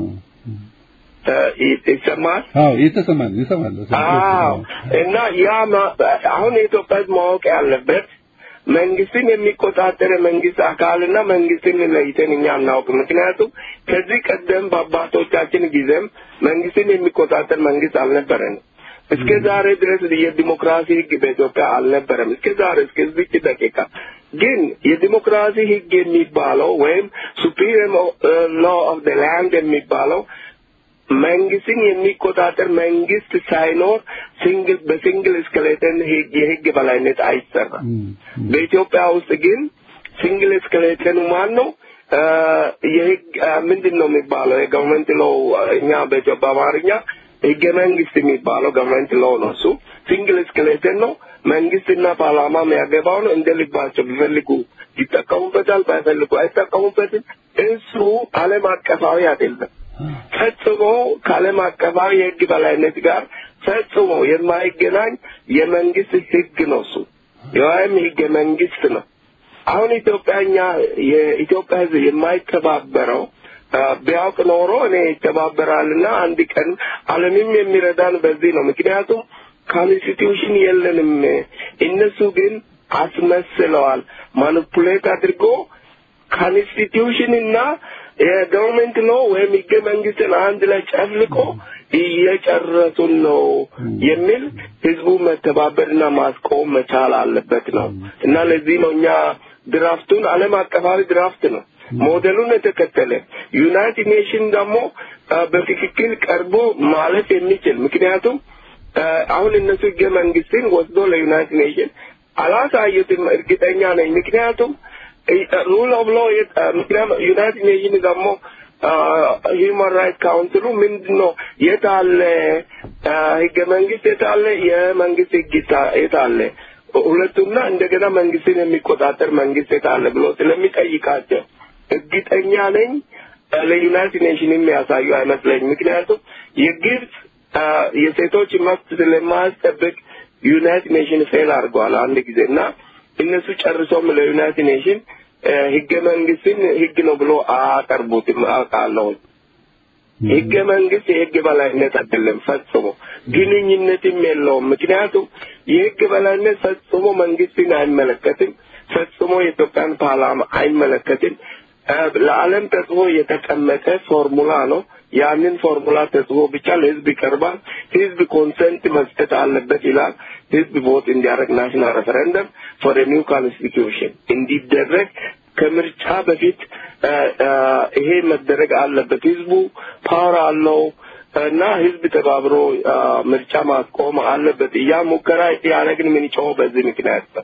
ይሰማል? አዎ ይተሰማል፣ ይሰማል። አዎ እና ያ አሁን የኢትዮጵያ ህዝብ ማወቅ ያለበት መንግስትን የሚቆጣጠር የመንግስት አካልና መንግስትን ለይተን እኛ አናውቅ። ምክንያቱም ከዚህ ቀደም በአባቶቻችን ጊዜም መንግስትን የሚቆጣጠር መንግስት አልነበረንም። እስከ ዛሬ ድረስ የዲሞክራሲ ህግ በኢትዮጵያ አልነበረም። እስከ ዛሬ እስከዚች ደቂቃ ግን የዲሞክራሲ ህግ የሚባለው ወይም ሱፕሪም ሎ ኦፍ ደ ላንድ የሚባለው መንግስትን የሚቆጣጠር መንግስት ሳይኖር ሲንግል በሲንግል እስከሌተን ህግ የህግ በላይነት አይሰራም። በኢትዮጵያ ውስጥ ግን ሲንግል እስከሌተን ማን ነው? አ፣ የህግ አ፣ ምንድን ነው የሚባለው? የገቨርንመንት ሎው እኛ በኢትዮጵያ በአማርኛ ህገ መንግስት የሚባለው ገቨርንመንት ሎው ነው። እሱ ሲንግል እስከሌተን ነው። መንግስትና ፓርላማ የሚያገባው ነው። እንደ ልባቸው ቢፈልጉ ይጠቀሙበታል፣ ባይፈልጉ አይጠቀሙበትም። እሱ ዓለም አቀፋዊ አይደለም። ፈጽሞ ከዓለም አቀፋዊ የህግ በላይነት ጋር ፈጽሞ የማይገናኝ የመንግስት ህግ ነው። እሱ ወይም ህገ መንግስት ነው። አሁን ኢትዮጵያኛ የኢትዮጵያ ህዝብ የማይተባበረው አ፣ ቢያውቅ ኖሮ እኔ ይተባበራልና አንድ ቀን ዓለምም የሚረዳን በዚህ ነው። ምክንያቱም ኮንስቲቱሽን የለንም። እነሱ ግን አስመስለዋል። ማኒፑሌት አድርጎ ኮንስቲቱሽን እና የገቨርንመንት ነው ወይም ህገ መንግስትን አንድ ላይ ጨፍልቆ እየጨረሱን ነው የሚል ህዝቡ መተባበርና ማስቆም መቻል አለበት ነው እና ለዚህ ነው እኛ ድራፍቱን ዓለም አቀፋዊ ድራፍት ነው ሞዴሉን የተከተለ ዩናይትድ ኔሽን ደግሞ አ፣ በትክክል ቀርቦ ማለፍ የሚችል ምክንያቱም አ፣ አሁን እነሱ ህገ መንግስትን ወስዶ ለዩናይትድ ኔሽን አላሳዩትም። እርግጠኛ ነኝ። ምክንያቱም ሩል ኦፍ ሎ ምክንያቱም ዩናይትድ ኔሽን ደግሞ ሂውማን ራይት ካውንስሉ ምንድን ነው የት አለ አ፣ ህገ መንግስት የት አለ የመንግስት ህግ የታ- የት አለ ሁለቱና እንደገና መንግስትን የሚቆጣጠር መንግስት የት አለ ብሎ ስለሚጠይቃቸው እርግጠኛ ነኝ አ፣ ለዩናይትድ ኔሽን የሚያሳዩ አይመስለኝም። ምክንያቱም የግብጽ አ፣ የሴቶች መብት ስለማያስጠብቅ ዩናይትድ ኔሽን ፌል አድርገዋል አንድ ጊዜ እና እነሱ ጨርሶም ለዩናይትድ ኔሽን አ፣ ህገ መንግስትን ህግ ነው ብሎ አያቀርቡትም አውቃለሁ። ህገ መንግስት የህግ በላይነት አይደለም ፈጽሞ ግንኙነትም የለውም። ምክንያቱም የህግ በላይነት ፈጽሞ መንግስትን አይመለከትም፣ ፈጽሞ የኢትዮጵያን ፓርላማ አይመለከትም። አ፣ ለዓለም ተጽፎ የተቀመጠ ፎርሙላ ነው። ያንን ፎርሙላ ተጽፎ ብቻ ለህዝብ ይቀርባል። ህዝብ ኮንሰንት መስጠት አለበት ይላል። ህዝብ ቮት እንዲያደርግ ናሽናል ሬፈረንደም ፎር ኒው ኮንስቲቱሽን እንዲደረግ ከምርጫ በፊት አ፣ አ፣ ይሄ መደረግ አለበት። ህዝቡ ፓወር አለው እና ህዝብ ተባብሮ አ፣ ምርጫ ማስቆም አለበት። ያ ሙከራ ያደረግን የምንጮኸው በዚህ ምክንያት ነው።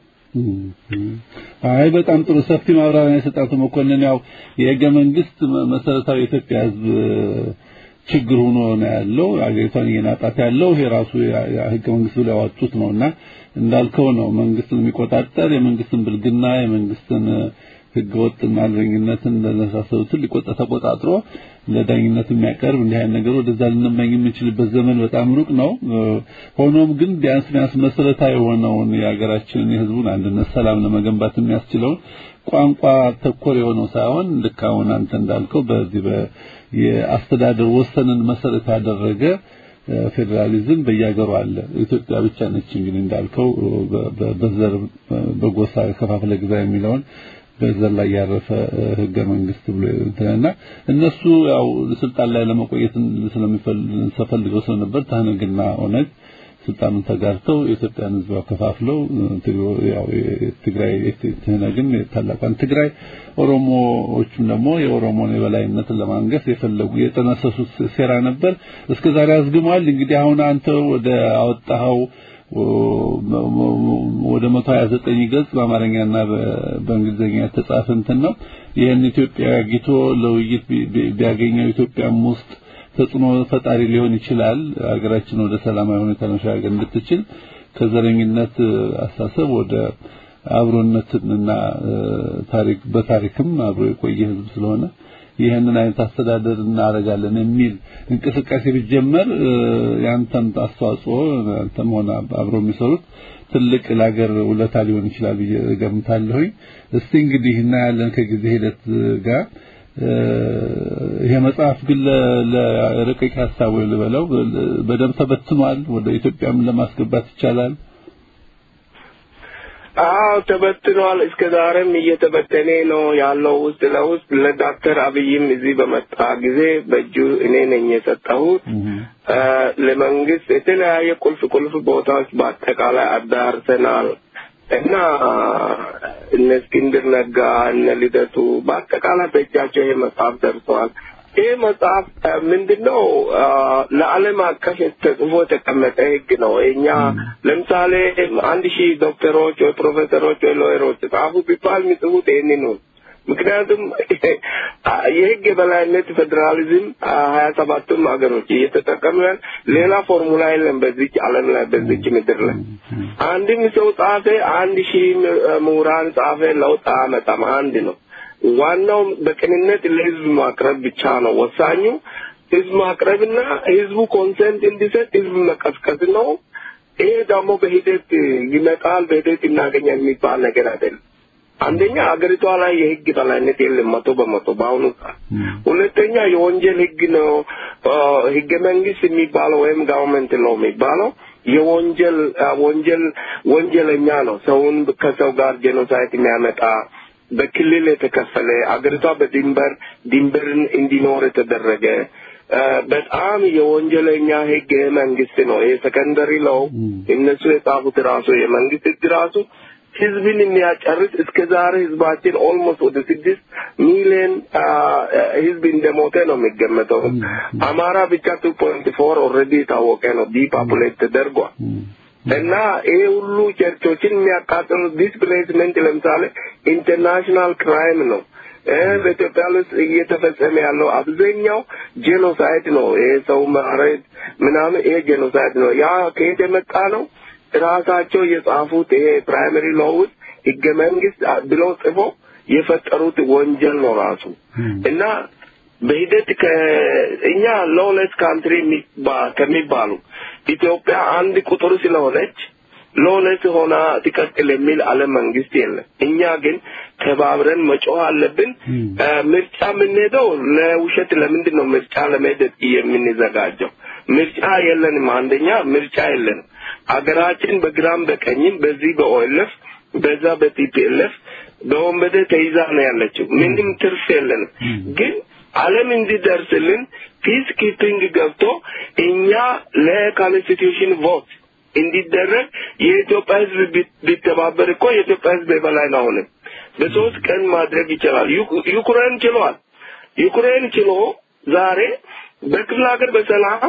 አይ በጣም ጥሩ ሰፊ ማብራሪያ የሰጣቱ መኮንን ያው የህገ መንግስት መ- መሰረታዊ የኢትዮጵያ ህዝብ ችግር ሆኖ ነው ያለው አገሪቷን እየናጣት ያለው ይሄ ራሱ ያ- ያ ህገ መንግስት ብለው ያወጡት ነውና እንዳልከው ነው መንግስትን የሚቆጣጠር የመንግስትን ብልግና የመንግስትን ህገ ወጥና አልበኝነትን ለመሳሰሉትን ሊቆጣ ተቆጣጥሮ ለዳኝነት የሚያቀርብ እንዲህ አይነት ነገር ወደዛ ልንመኝ የምንችልበት ዘመን በጣም ሩቅ ነው። እ፣ ሆኖም ግን ቢያንስ ቢያንስ መሰረታዊ የሆነውን የሀገራችንን የህዝቡን አንድነት፣ ሰላም ለመገንባት የሚያስችለውን ቋንቋ ተኮር የሆነው ሳይሆን ልክ አሁን አንተ እንዳልከው በዚህ በ የአስተዳደር ወሰንን መሰረት ያደረገ እ፣ ፌዴራሊዝም በየሀገሩ አለ። ኢትዮጵያ ብቻ ነች እንግዲህ እንዳልከው በ- በ- በዘር በጎሳ ከፋፍለ ግዛ የሚለውን በዘር ላይ ያረፈ እ፣ ህገ መንግስት ብሎ እንትንና እነሱ ያው ስልጣን ላይ ለመቆየት ስለሚፈልገው ስለነበር ታህነግና ኦነግ ስልጣኑን ተጋርተው የኢትዮጵያን ህዝብ ከፋፍለው ትግሮ- ያው የትግራይ ትህነግን ታላቋን ትግራይ ኦሮሞዎቹም ደግሞ የኦሮሞን የበላይነትን ለማንገስ የፈለጉ የጠነሰሱት ሴራ ነበር። እስከ ዛሬ አዝግሟል። እንግዲህ አሁን አንተ ወደ አወጣኸው ወደ 129 ገጽ በአማርኛና በ- በእንግሊዝኛ የተጻፈ እንትን ነው። ይህን ኢትዮጵያ አግኝቶ ለውይይት ቢ- ቢ- ቢያገኘው ኢትዮጵያም ውስጥ ተጽዕኖ ፈጣሪ ሊሆን ይችላል። ሀገራችን ወደ ሰላማዊ ሁኔታ መሻገር እንድትችል ከዘረኝነት እ፣ አስተሳሰብ ወደ አብሮነትና እ፣ ታሪክ በታሪክም አብሮ የቆየ ህዝብ ስለሆነ ይህንን አይነት አስተዳደር እናደርጋለን የሚል እንቅስቃሴ ቢጀመር እ፣ ያንተም አስተዋጽኦ አንተም ሆነ አብሮ የሚሰሩት ትልቅ ለሀገር ውለታ ሊሆን ይችላል ብዬ እገምታለሁኝ። እስቲ እንግዲህ እናያለን ከጊዜ ሂደት ጋር እ፣ ይሄ መጽሐፍ ግን ለ- ለረቂቅ ሀሳብ ወይ ልበለው በደንብ ተበትኗል። ወደ ኢትዮጵያም ለማስገባት ይቻላል። አዎ ተበትኗል። እስከ ዛሬም እየተበተነ ነው ያለው ውስጥ ለውስጥ ለዶክተር አብይም እዚህ በመጣ ጊዜ በእጁ እኔ ነኝ የሰጠሁት። አ፣ ለመንግስት የተለያየ ቁልፍ ቁልፍ ቦታዎች በአጠቃላይ አዳርሰናል እና እነ እስክንድር ነጋ እነ ልደቱ በአጠቃላይ በእጃቸው ይሄ መጽሐፍ ደርሰዋል። ይህ መጽሐፍ ምንድን ነው? ለዓለም አቀፍ ተጽፎ የተቀመጠ ህግ ነው። እኛ ለምሳሌ አንድ ሺህ ዶክተሮች ወይ ፕሮፌሰሮች ወይ ሎየሮች ጻፉ ቢባል የሚጽፉት ይህንን ነው። ምክንያቱም የህግ የበላይነት ፌዴራሊዝም ሀያ ሰባቱም ሀገሮች እየተጠቀሙ ያል ሌላ ፎርሙላ የለም በዚች ዓለም ላይ በዚች ምድር ላይ አንድም ሰው ጻፈ፣ አንድ ሺህ ምሁራን ጻፈ፣ ለውጥ አያመጣም። አንድ ነው። ዋናው በቅንነት ለህዝብ ማቅረብ ብቻ ነው ወሳኙ። ህዝብ ማቅረብና ህዝቡ ኮንሰንት እንዲሰጥ ህዝብ መቀስቀስ ነው። ይሄ ደግሞ በሂደት ይመጣል፣ በሂደት እናገኛል የሚባል ነገር አይደለም። አንደኛ አገሪቷ ላይ የህግ በላይነት የለም መቶ በመቶ በአሁኑ ሰዓት። ሁለተኛ የወንጀል ህግ ነው ህገ መንግስት የሚባለው ወይም ጋቨርንመንት ለው የሚባለው የወንጀል ወንጀል ወንጀለኛ ነው። ሰውን ከሰው ጋር ጄኖሳይድ የሚያመጣ በክልል የተከፈለ አገሪቷ በድንበር ድንበርን እንዲኖር የተደረገ በጣም የወንጀለኛ ህግ መንግስት ነው። ይሄ ሰከንደሪ ለው እነሱ የጻፉት ራሱ የመንግስት ህግ ራሱ ህዝብን የሚያጨርስ እስከ ዛሬ ህዝባችን ኦልሞስት ወደ ስድስት ሚሊዮን ህዝብ እንደሞተ ነው የሚገመተው። አማራ ብቻ ቱ ፖይንት ፎር ኦልሬዲ የታወቀ ነው ዲፓፑሌት ተደርጓል። እና ይሄ ሁሉ ቸርቾችን የሚያቃጥሉት ዲስፕሌስመንት ለምሳሌ ኢንተርናሽናል ክራይም ነው። በኢትዮጵያ ውስጥ እየተፈጸመ ያለው አብዛኛው ጄኖሳይድ ነው። ይሄ ሰው ማረድ ምናምን ይሄ ጄኖሳይድ ነው። ያ ከየት የመጣ ነው? ራሳቸው የጻፉት ይሄ ፕራይመሪ ሎው ውስጥ ህገ መንግስት ብለው ጽፎ የፈጠሩት ወንጀል ነው ራሱ እና በሂደት ከእኛ ሎውለስ ካንትሪ ከሚባሉ ኢትዮጵያ አንድ ቁጥር ስለሆነች ሎውለስ ሆና ትቀጥል የሚል ዓለም መንግስት የለም። እኛ ግን ተባብረን መጮህ አለብን። ምርጫ የምንሄደው ለውሸት ለምንድን ነው ምርጫ ለመሄድ የምንዘጋጀው? ምርጫ የለንም። አንደኛ ምርጫ የለንም። አገራችን በግራም በቀኝም በዚህ በኦኤልኤፍ በዛ በቲፒኤልኤፍ በወንበዴ ተይዛ ነው ያለችው። ምንም ትርፍ የለንም ግን ዓለም እንዲደርስልን ፒስ ኪፒንግ ገብቶ እኛ ለኮንስቲቱሽን ቮት እንዲደረግ የኢትዮጵያ ሕዝብ ቢተባበር እኮ የኢትዮጵያ ሕዝብ የበላይ ነው። አሁንም በሶስት ቀን ማድረግ ይችላል። ዩክሬን ችሏል። ዩክሬን ችሎ ዛሬ በክፍለ ሀገር በሰላም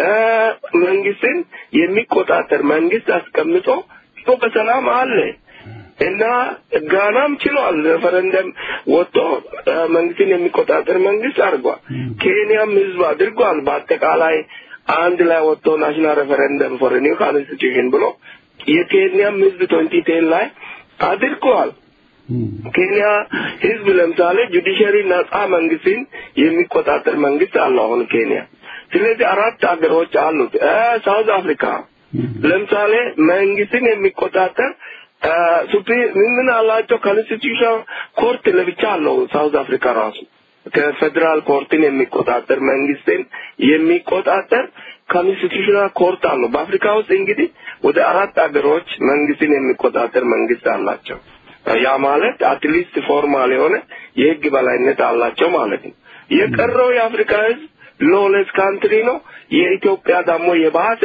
መንግስትን የሚቆጣጠር መንግስት አስቀምጦ በሰላም አለ። እና ጋናም ችሏል። ሬፈረንደም ወጥቶ መንግስትን የሚቆጣጠር መንግስት አድርጓል። ኬንያም ህዝብ አድርጓል። በአጠቃላይ አንድ ላይ ወጥቶ ናሽናል ሬፈረንደም ፎር ኒው ኮንስቲቱሽን ብሎ የኬንያም ህዝብ ትዌንቲ ቴን ላይ አድርገዋል። ኬንያ ህዝብ ለምሳሌ ጁዲሽሪ ነጻ መንግስትን የሚቆጣጠር መንግስት አለው አሁን ኬንያ። ስለዚህ አራት ሀገሮች አሉት። ሳውዝ አፍሪካ ለምሳሌ መንግስትን የሚቆጣጠር ሱፕሪም ምን አላቸው? ኮንስቲቱሽን ኮርት ለብቻ አለው ሳውዝ አፍሪካ ራሱ ከፌዴራል ኮርትን የሚቆጣጠር መንግስትን የሚቆጣጠር ኮንስቲቱሽናል ኮርት አለው። በአፍሪካ ውስጥ እንግዲህ ወደ አራት ሀገሮች መንግስትን የሚቆጣጠር መንግስት አላቸው። ያ ማለት አትሊስት ፎርማል የሆነ የህግ በላይነት አላቸው ማለት ነው። የቀረው የአፍሪካ ህዝብ ሎለስ ካንትሪ ነው። የኢትዮጵያ ደግሞ የባሰ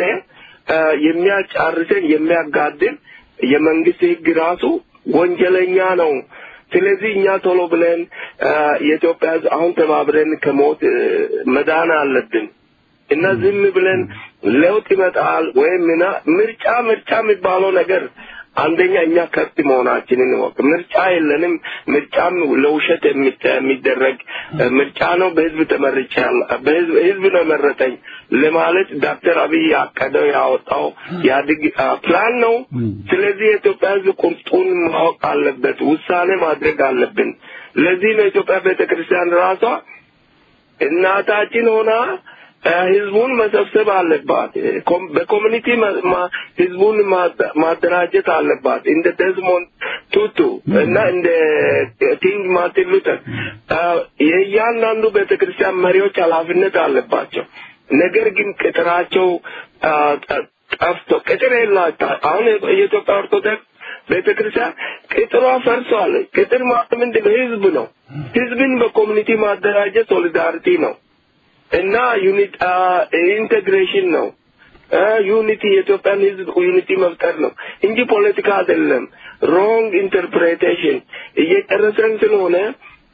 የሚያጫርሰን የሚያጋድል የመንግስት ህግ ራሱ ወንጀለኛ ነው። ስለዚህ እኛ ቶሎ ብለን የኢትዮጵያ ህዝብ አሁን ተባብረን ከሞት መዳን አለብን እና ዝም ብለን ለውጥ ይመጣል ወይም ምና ምርጫ ምርጫ የሚባለው ነገር አንደኛ እኛ ከብት መሆናችንን ወቅ ምርጫ የለንም። ምርጫም ለውሸት የሚደረግ ምርጫ ነው። በህዝብ ተመርጫ ህዝብ ነው የመረጠኝ ለማለት ዶክተር አብይ ያቀደው ያወጣው ያድግ ፕላን ነው። ስለዚህ የኢትዮጵያ ህዝብ ቁርጡን ማወቅ አለበት፣ ውሳኔ ማድረግ አለብን። ለዚህ ነው የኢትዮጵያ ቤተክርስቲያን ራሷ እናታችን ሆና ህዝቡን መሰብሰብ አለባት። በኮሚኒቲ ህዝቡን ማደራጀት አለባት። እንደ ደዝሞንድ ቱቱ እና እንደ ኪንግ ማርቲን ሉተር የእያንዳንዱ ቤተክርስቲያን መሪዎች ኃላፊነት አለባቸው። ነገር ግን ቅጥራቸው ጠፍቶ ቅጥር የላቸው። አሁን የኢትዮጵያ ኦርቶዶክስ ቤተክርስቲያን ቅጥሯ ፈርሷል። ቅጥር ማለት ምንድን ነው? ህዝብ ነው። ህዝብን በኮሚኒቲ ማደራጀት ሶሊዳሪቲ ነው እና ዩኒት ኢንቴግሬሽን ነው። ዩኒቲ የኢትዮጵያን ህዝብ ዩኒቲ መፍጠር ነው እንጂ ፖለቲካ አይደለም። ሮንግ ኢንተርፕሬቴሽን እየጨረሰን ስለሆነ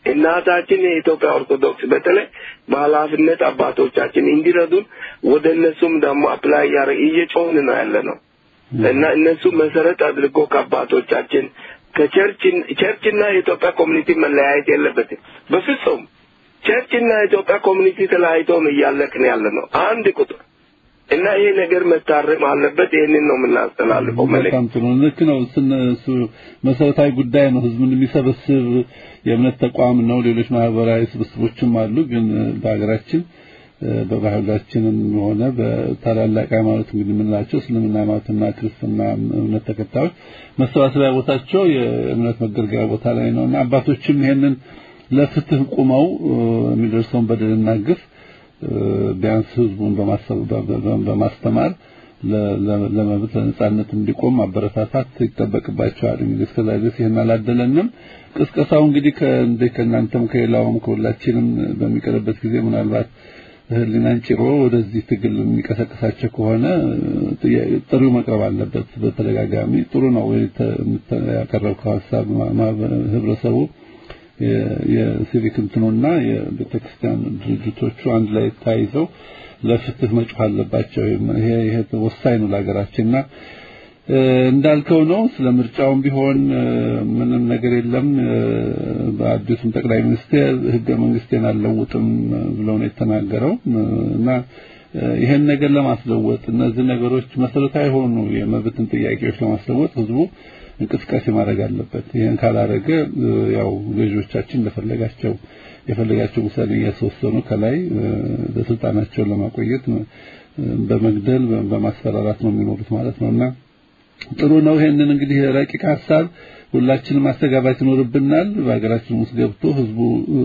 እናታችን የኢትዮጵያ ኦርቶዶክስ በተለይ በኃላፊነት አባቶቻችን እንዲረዱን ወደ እነሱም ደግሞ አፕላይ እያደረግ እየጮህን ነው ያለ ነው እና እነሱ መሰረት አድርጎ ከአባቶቻችን ከቸርች ቸርችና የኢትዮጵያ ኮሚኒቲ መለያየት የለበትም በፍጹም ቸርችና የኢትዮጵያ ኮሚኒቲ ተለያይተው ነው እያለቅን ያለ ነው አንድ ቁጥር እና ይሄ ነገር መታረም አለበት ይህንን ነው የምናስተላልፈው መልእክት በጣም ጥሩ ልክ ነው ስነ እሱ መሰረታዊ ጉዳይ ነው ህዝብን የሚሰበስብ የእምነት ተቋም ነው ሌሎች ማህበራዊ ስብስቦችም አሉ ግን በሀገራችን በባህላችንም ሆነ በታላላቅ ሃይማኖት እንግዲህ የምንላቸው እስልምና ሃይማኖትና ክርስትና እምነት ተከታዮች መሰባሰቢያ ቦታቸው የእምነት መገልገያ ቦታ ላይ ነውና አባቶችም ይሄንን ለፍትህ ቁመው የሚደርሰውን በደልና ግፍ ቢያንስ ህዝቡን በማስተማር ለመብት ለነጻነት እንዲቆም ማበረታታት ይጠበቅባቸዋል። እንግዲህ እስከዛ ድረስ ይህን አላደለንም። ቅስቀሳው እንግዲህ ከእንደ ከእናንተም ከሌላውም ከሁላችንም በሚቀርበት ጊዜ ምናልባት ህሊናን ጭሮ ወደዚህ ትግል የሚቀሰቅሳቸው ከሆነ ጥሪው መቅረብ አለበት። በተደጋጋሚ ጥሩ ነው ያቀረብከው ሀሳብ ህብረተሰቡ የሲቪክ እንትኑና የቤተክርስቲያን ድርጅቶቹ አንድ ላይ ታይዘው ለፍትህ መጮህ አለባቸው። ይሄ ይሄ ወሳኝ ነው ለሀገራችንና እንዳልከው ነው። ስለ ምርጫውም ቢሆን ምንም ነገር የለም። በአዲሱም ጠቅላይ ሚኒስቴር ህገ መንግስቴን አልለውጥም ብለው ነው የተናገረው እና ይሄን ነገር ለማስለወጥ እነዚህ ነገሮች መሰረታዊ የሆኑ የመብትን ጥያቄዎች ለማስለወጥ ህዝቡ እንቅስቃሴ ማድረግ አለበት። ይሄን ካላረገ ያው ገዢዎቻችን እንደፈለጋቸው የፈለጋቸው ውሳኔ እያስወሰኑ ከላይ በስልጣናቸውን ለማቆየት በመግደል በማስፈራራት ነው የሚኖሩት ማለት ነውና ጥሩ ነው። ይሄንን እንግዲህ ረቂቅ ሀሳብ ሁላችንም ማስተጋባት ይኖርብናል። በሀገራችን ውስጥ ገብቶ ህዝቡ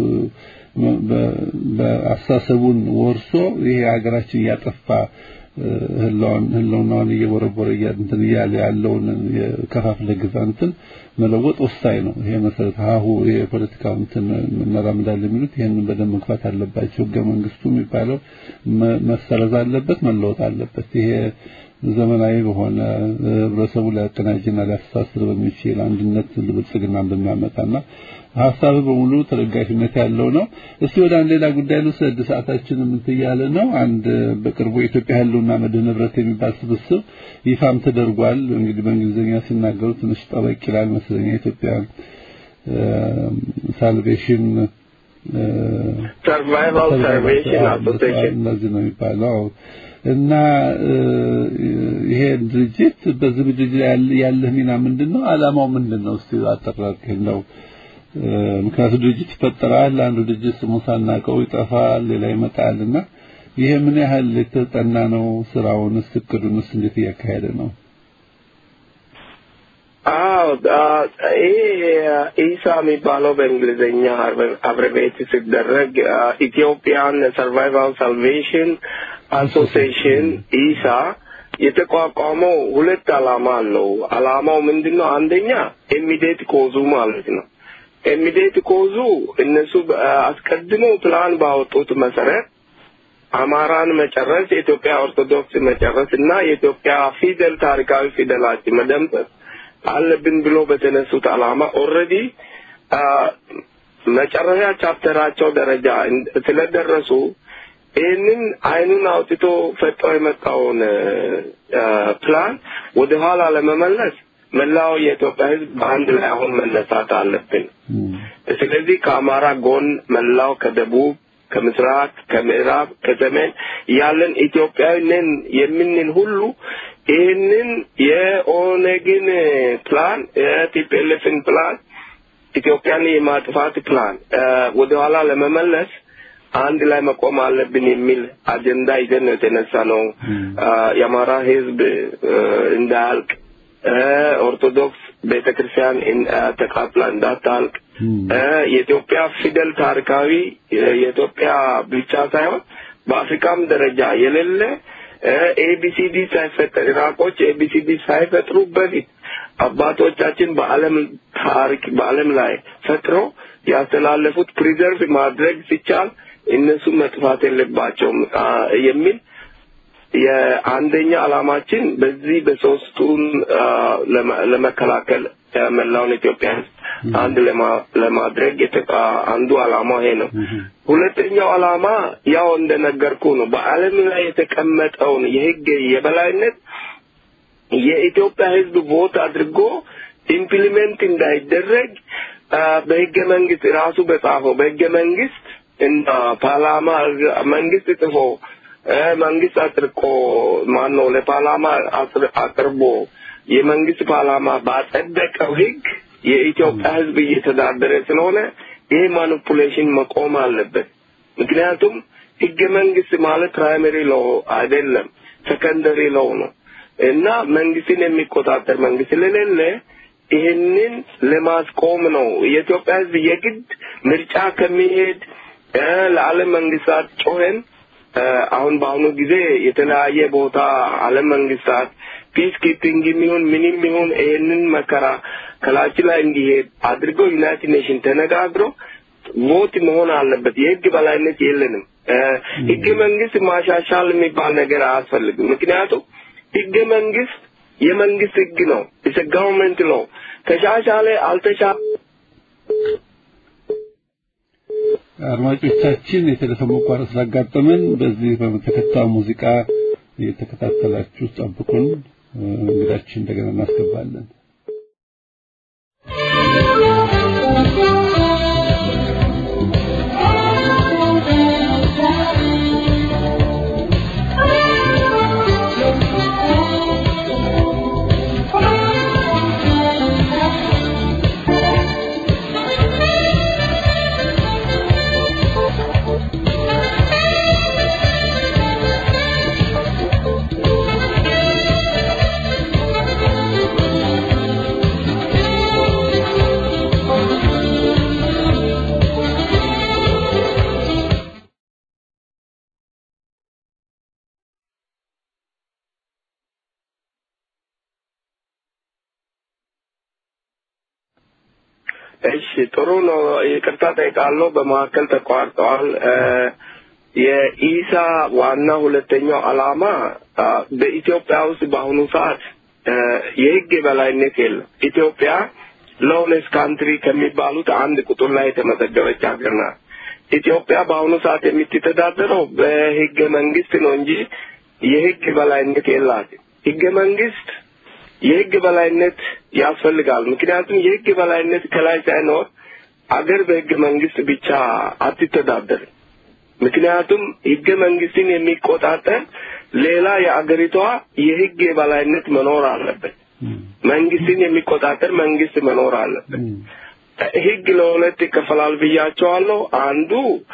በአስተሳሰቡን ወርሶ ይሄ ሀገራችን እያጠፋ ህልውናውን እየቦረቦረ እንትን እያለ ያለውን የከፋፍለ ግዛ እንትን መለወጥ ወሳኝ ነው። ይሄ መሰረት ሀሁ የፖለቲካው እንትን እናራምዳለን የሚሉት ይሄንን በደንብ መግፋት አለባቸው። ህገ መንግስቱ የሚባለው መሰረዝ አለበት፣ መለወጥ አለበት። ይሄ ዘመናዊ በሆነ ህብረተሰቡ ሊያቀናጅና ሊያስተሳስር በሚችል አንድነት ብልጽግናን በሚያመጣና ሀሳብ በሙሉ ተደጋፊነት ያለው ነው። እስቲ ወደ አንድ ሌላ ጉዳይ ልውሰድ። ሰዓታችን ምን እያለ ነው? አንድ በቅርቡ የኢትዮጵያ ህልውና መድህን ህብረት የሚባል ስብስብ ይፋም ተደርጓል። እንግዲህ በእንግሊዝኛ ሲናገሩ ትንሽ ጠበቅ ይላል መስለኛ የኢትዮጵያ ሳልቬሽን ሰርቫይቫል ሳልቬሽን አሶሲዬሽን እንደዚህ ነው የሚባለው እና ይሄ ድርጅት በዚህ ድርጅት ያለህ ሚና ምንድን ነው? አላማው ምንድን ነው? እስቲ አጠራቅህ ነው ምክንያቱም ድርጅት ይፈጠራል። አንዱ ድርጅት ስሙ ሳናቀው ይጠፋል፣ ሌላ ይመጣልና ይሄ ምን ያህል የተጠና ነው? ስራውንስ እቅዱንስ እንዴት እያካሄደ ነው? አዎ ይሄ ኢሳ የሚባለው በእንግሊዝኛ አብሬቤት ሲደረግ ኢትዮጵያን ሰርቫይቫል ሳልቬሽን አሶሲዬሽን ኢሳ የተቋቋመው ሁለት አላማ አለው። አላማው ምንድነው? አንደኛ ኢሚዲየት ኮዙ ማለት ነው። ኢሚዲየት ኮዙ እነሱ አስቀድሞ ፕላን ባወጡት መሰረት አማራን መጨረስ፣ የኢትዮጵያ ኦርቶዶክስ መጨረስ እና የኢትዮጵያ ፊደል ታሪካዊ ፊደላችን መደምሰስ አለብን ብሎ በተነሱት አላማ ኦልሬዲ መጨረሻ ቻፕተራቸው ደረጃ ስለደረሱ ይህንን አይኑን አውጥቶ ፈጦ የመጣውን ፕላን ወደ ኋላ ለመመለስ መላው የኢትዮጵያ ሕዝብ በአንድ ላይ አሁን መነሳት አለብን። ስለዚህ ከአማራ ጎን መላው ከደቡብ፣ ከምስራቅ፣ ከምዕራብ፣ ከሰሜን ያለን ኢትዮጵያዊ ነን የምንል ሁሉ ይህንን የኦነግን ፕላን የቲፒኤልኤፍን ፕላን ኢትዮጵያን የማጥፋት ፕላን ወደኋላ ለመመለስ አንድ ላይ መቆም አለብን የሚል አጀንዳ ይዘን ነው የተነሳ ነው። የአማራ ህዝብ እንዳያልቅ፣ ኦርቶዶክስ ቤተ ክርስቲያን ተቃጥላ እንዳታልቅ፣ የኢትዮጵያ ፊደል ታሪካዊ የኢትዮጵያ ብቻ ሳይሆን በአፍሪካም ደረጃ የሌለ ኤቢሲዲ ሳይፈጠር ኢራቆች ኤቢሲዲ ሳይፈጥሩ በፊት አባቶቻችን በዓለም ታሪክ በዓለም ላይ ፈጥረው ያስተላለፉት ፕሪዘርቭ ማድረግ ሲቻል እነሱ መጥፋት የለባቸውም የሚል የአንደኛ ዓላማችን በዚህ በሶስቱን ለመከላከል መላውን ኢትዮጵያ አንድ ለማ- ለማድረግ የተቃ አንዱ ዓላማው ይሄ ነው። ሁለተኛው ዓላማ ያው እንደነገርኩ ነው። በዓለም ላይ የተቀመጠውን የህግ የበላይነት የኢትዮጵያ ህዝብ ቮት አድርጎ ኢምፕሊሜንት እንዳይደረግ አ፣ በህገ መንግስት ራሱ በጻፈው በህገ መንግስት እና ፓርላማ መንግስት ጽፎ አ፣ መንግስት አጥርቆ ማን ነው ለፓርላማ አጥር- አቅርቦ የመንግስት ፓርላማ ባጸደቀው ህግ የኢትዮጵያ ህዝብ እየተዳደረ ስለሆነ ይሄ ማኒፑሌሽን መቆም አለበት። ምክንያቱም ህገ መንግስት ማለት ፕራይመሪ ሎ አይደለም፣ ሰከንደሪ ሎው ነው እና መንግስትን የሚቆጣጠር መንግስት ስለሌለ ይህንን ለማስቆም ነው የኢትዮጵያ ህዝብ የግድ ምርጫ ከሚሄድ እ፣ ለዓለም መንግስታት ጮኸን እ፣ አሁን በአሁኑ ጊዜ የተለያየ ቦታ ዓለም መንግስታት ፒስ ኪፒንግ የሚሆን ምንም ይሁን ይህንን መከራ ከላችን ላይ እንዲሄድ አድርገው ዩናይትድ ኔሽን ተነጋግረው ቮት መሆን አለበት። የህግ በላይነት የለንም። እ፣ ህገ መንግስት ማሻሻል የሚባል ነገር አያስፈልግም። ምክንያቱም ህገ መንግስት የመንግስት ህግ ነው። ኢትስ ጋቨርንመንት ነው። ተሻሻለ አልተሻለ አድማጮቻችን የቴሌፎን መቋረጥ ስላጋጠመን በዚህ በተከታዩ ሙዚቃ እየተከታተላችሁ ጠብቁን። እ፣ እንግዳችን እንደገና እናስገባለን። እሺ ጥሩ ነው። ይቅርታ ጠይቃለሁ። በመካከል ተቋርጠዋል። እ፣ የኢሳ ዋና ሁለተኛው ዓላማ አ፣ በኢትዮጵያ ውስጥ በአሁኑ ሰዓት እ፣ የህግ የበላይነት የለም። ኢትዮጵያ ሎውለስ ካንትሪ ከሚባሉት አንድ ቁጥር ላይ የተመዘገበች ሀገር ናት። ኢትዮጵያ በአሁኑ ሰዓት የምትተዳደረው በህገ መንግስት ነው እንጂ የህግ በላይነት የላትም። ህገ መንግስት የህግ በላይነት ያስፈልጋል። ምክንያቱም የህግ በላይነት ከላይ ሳይኖር አገር በህገ መንግስት ብቻ አትተዳደርም። ምክንያቱም ህገ መንግስትን የሚቆጣጠር ሌላ የአገሪቷ የህግ የበላይነት መኖር አለበት። መንግስትን የሚቆጣጠር መንግስት መኖር አለበት። ህግ ለሁለት ይከፈላል ብያቸዋለሁ። አንዱ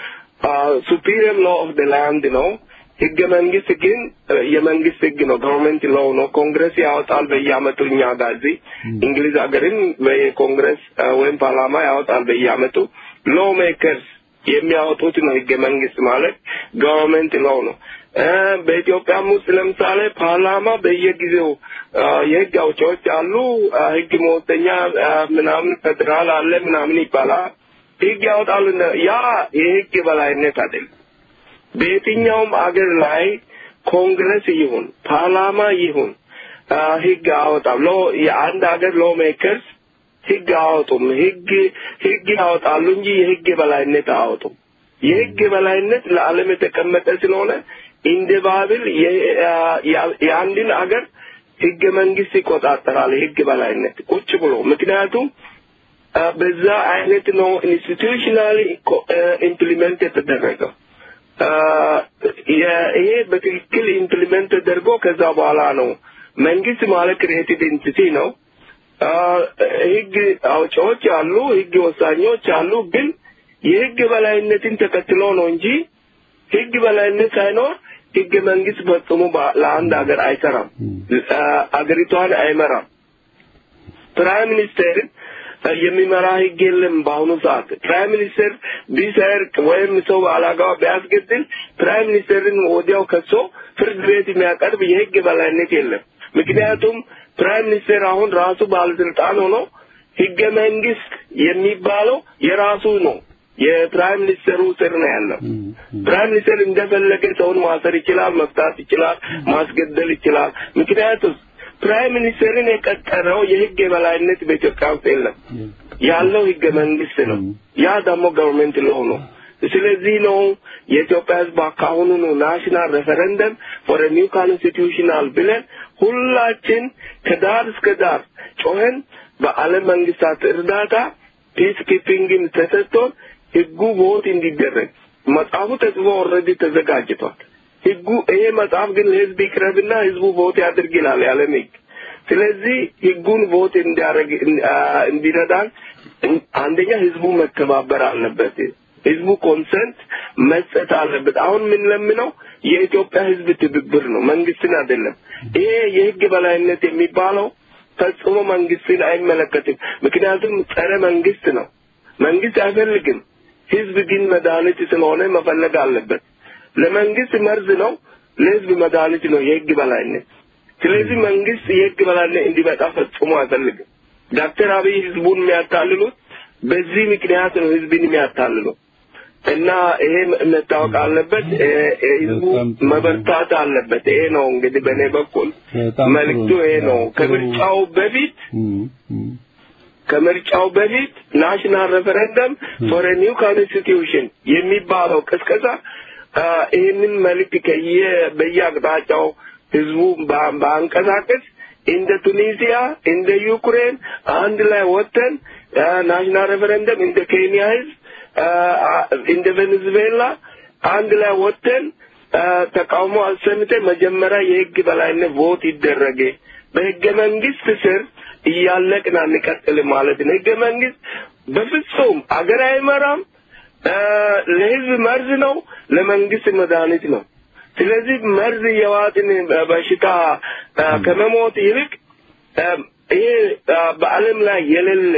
ሱፒሪየር ሎ ኦፍ ደ ላንድ ነው። ህገ መንግስት ግን እ፣ የመንግስት ህግ ነው፣ ገቨርንመንት ሎው ነው። ኮንግረስ ያወጣል በየአመቱ። እኛ ጋር እዚህ እንግሊዝ ሀገርን በኮንግረስ እ፣ ወይም ፓርላማ ያወጣል በየአመቱ። ሎ ሜከርስ የሚያወጡት ነው ህገ መንግስት ማለት ገቨርንመንት ሎው ነው። እ፣ በኢትዮጵያም ውስጥ ለምሳሌ ፓርላማ በየጊዜው እ፣ የህግ አውጪዎች አሉ። እ፣ ህግ መወሰኛ እ፣ ምናምን ፌዴራል አለ ምናምን ይባላል። ህግ ያወጣሉ። ያ የህግ በላይነት አይደለም። በየትኛውም አገር ላይ ኮንግረስ ይሁን ፓርላማ ይሁን አ፣ ህግ አወጣም ሎ የአንድ ሀገር ሎ ሜከርስ ህግ አወጡም ህግ ህግ ያወጣሉ እንጂ የህግ የበላይነት አወጡም። የህግ የበላይነት ለዓለም የተቀመጠ ስለሆነ እንደ ባብል የ- አ- ያ- የአንድን አገር ህገ መንግስት ይቆጣጠራል። የህግ በላይነት ቁጭ ብሎ ምክንያቱም አ፣ በዛ አይነት ነው ኢንስቲቱሽናሊ ኢምፕሊመንት የተደረገው። አ፣ የ- ይሄ በትክክል ኢምፕሊመንት ተደርጎ ከዛ በኋላ ነው መንግስት ማለት ክሬቲቭ ኢንቲቲ ነው። አ፣ ህግ አውጪዎች አሉ፣ ህግ ወሳኞች አሉ። ግን የህግ በላይነትን ተከትሎ ነው እንጂ ህግ በላይነት ሳይኖር ህገ መንግስት ፈጽሞ በ- ለአንድ ሀገር አይሰራም፣ አ፣ አገሪቷን አይመራም። ፕራይም ሚኒስቴር የሚመራ ህግ የለም። በአሁኑ ሰዓት ፕራይም ሚኒስቴር ቢሰርቅ ወይም ሰው አላጋዋ ቢያስገድል ፕራይም ሚኒስቴርን ወዲያው ከሶ ፍርድ ቤት የሚያቀርብ የህግ በላይነት የለም። ምክንያቱም ፕራይም ሚኒስቴር አሁን ራሱ ባለስልጣን ሆኖ ህገ መንግስት የሚባለው የራሱ ነው። የፕራይም ሚኒስቴሩ ስር ነው ያለው። ፕራይም ሚኒስቴር እንደፈለገ ሰውን ማሰር ይችላል፣ መፍታት ይችላል፣ ማስገደል ይችላል። ምክንያቱም ፕራይም ሚኒስቴርን የቀጠረው የህግ የበላይነት በኢትዮጵያ ውስጥ የለም። ያለው ህገ መንግስት ነው። ያ ደግሞ ገቨርንመንት ሎው ነው። ስለዚህ ነው የኢትዮጵያ ህዝብ አካሁኑ ነው ናሽናል ሬፈረንደም ፎር ኒው ኮንስቲቱሽናል ብለን ሁላችን ከዳር እስከ ዳር ጮኸን በዓለም መንግስታት እርዳታ ፒስ ኪፒንግን ተሰጥቶን ህጉ ቮት እንዲደረግ መጽሐፉ ተጽፎ ኦልሬዲ ተዘጋጅቷል። ህጉ ይሄ መጽሐፍ ግን ለህዝብ ይቅረብና ህዝቡ ቮት ያድርግ ይላል የዓለም ህግ። ስለዚህ ህጉን ቮት እንዲያደርግ እንዲረዳን አንደኛ ህዝቡ መተባበር አለበት። ህዝቡ ኮንሰንት መስጠት አለበት። አሁን የምንለምነው የኢትዮጵያ ህዝብ ትብብር ነው፣ መንግስትን አይደለም። ይሄ የህግ በላይነት የሚባለው ፈጽሞ መንግስትን አይመለከትም። ምክንያቱም ጸረ መንግስት ነው። መንግስት አይፈልግም። ህዝብ ግን መድኃኒት ስለሆነ መፈለግ አለበት። ለመንግስት መርዝ ነው፣ ለህዝብ መድኃኒት ነው የህግ በላይነት። ስለዚህ መንግስት የህግ በላይነት እንዲመጣ ፈጽሞ አይፈልግም። ዶክተር አብይ ህዝቡን የሚያታልሉት በዚህ ምክንያት ነው ህዝብን የሚያታልለው እና ይሄ መታወቅ አለበት። ህዝቡ መበርታት አለበት። ይሄ ነው እንግዲህ በእኔ በኩል መልክቱ ይሄ ነው። ከምርጫው በፊት ከምርጫው በፊት ናሽናል ሬፈረንደም ፎር ኒው ኮንስቲቱሽን የሚባለው ቅስቀሳ ይህንን መልክ ከየ በየአቅጣጫው ህዝቡ በአንቀሳቀስ እንደ ቱኒዚያ እንደ ዩክሬን አንድ ላይ ወጥተን ናሽናል ሬፈረንደም እንደ ኬንያ ህዝብ እንደ ቬኔዙዌላ አንድ ላይ ወጥተን ተቃውሞ አሰምተን መጀመሪያ የህግ በላይነት ቮት ይደረገ በህገ መንግስት ስር እያለቅን አንቀጥልም ማለት ነው። ህገ መንግስት በፍጹም አገር አይመራም። ለህዝብ መርዝ ነው፣ ለመንግስት መድኃኒት ነው። ስለዚህ መርዝ የዋጥን በሽታ ከመሞት ይልቅ ይሄ በዓለም ላይ የሌለ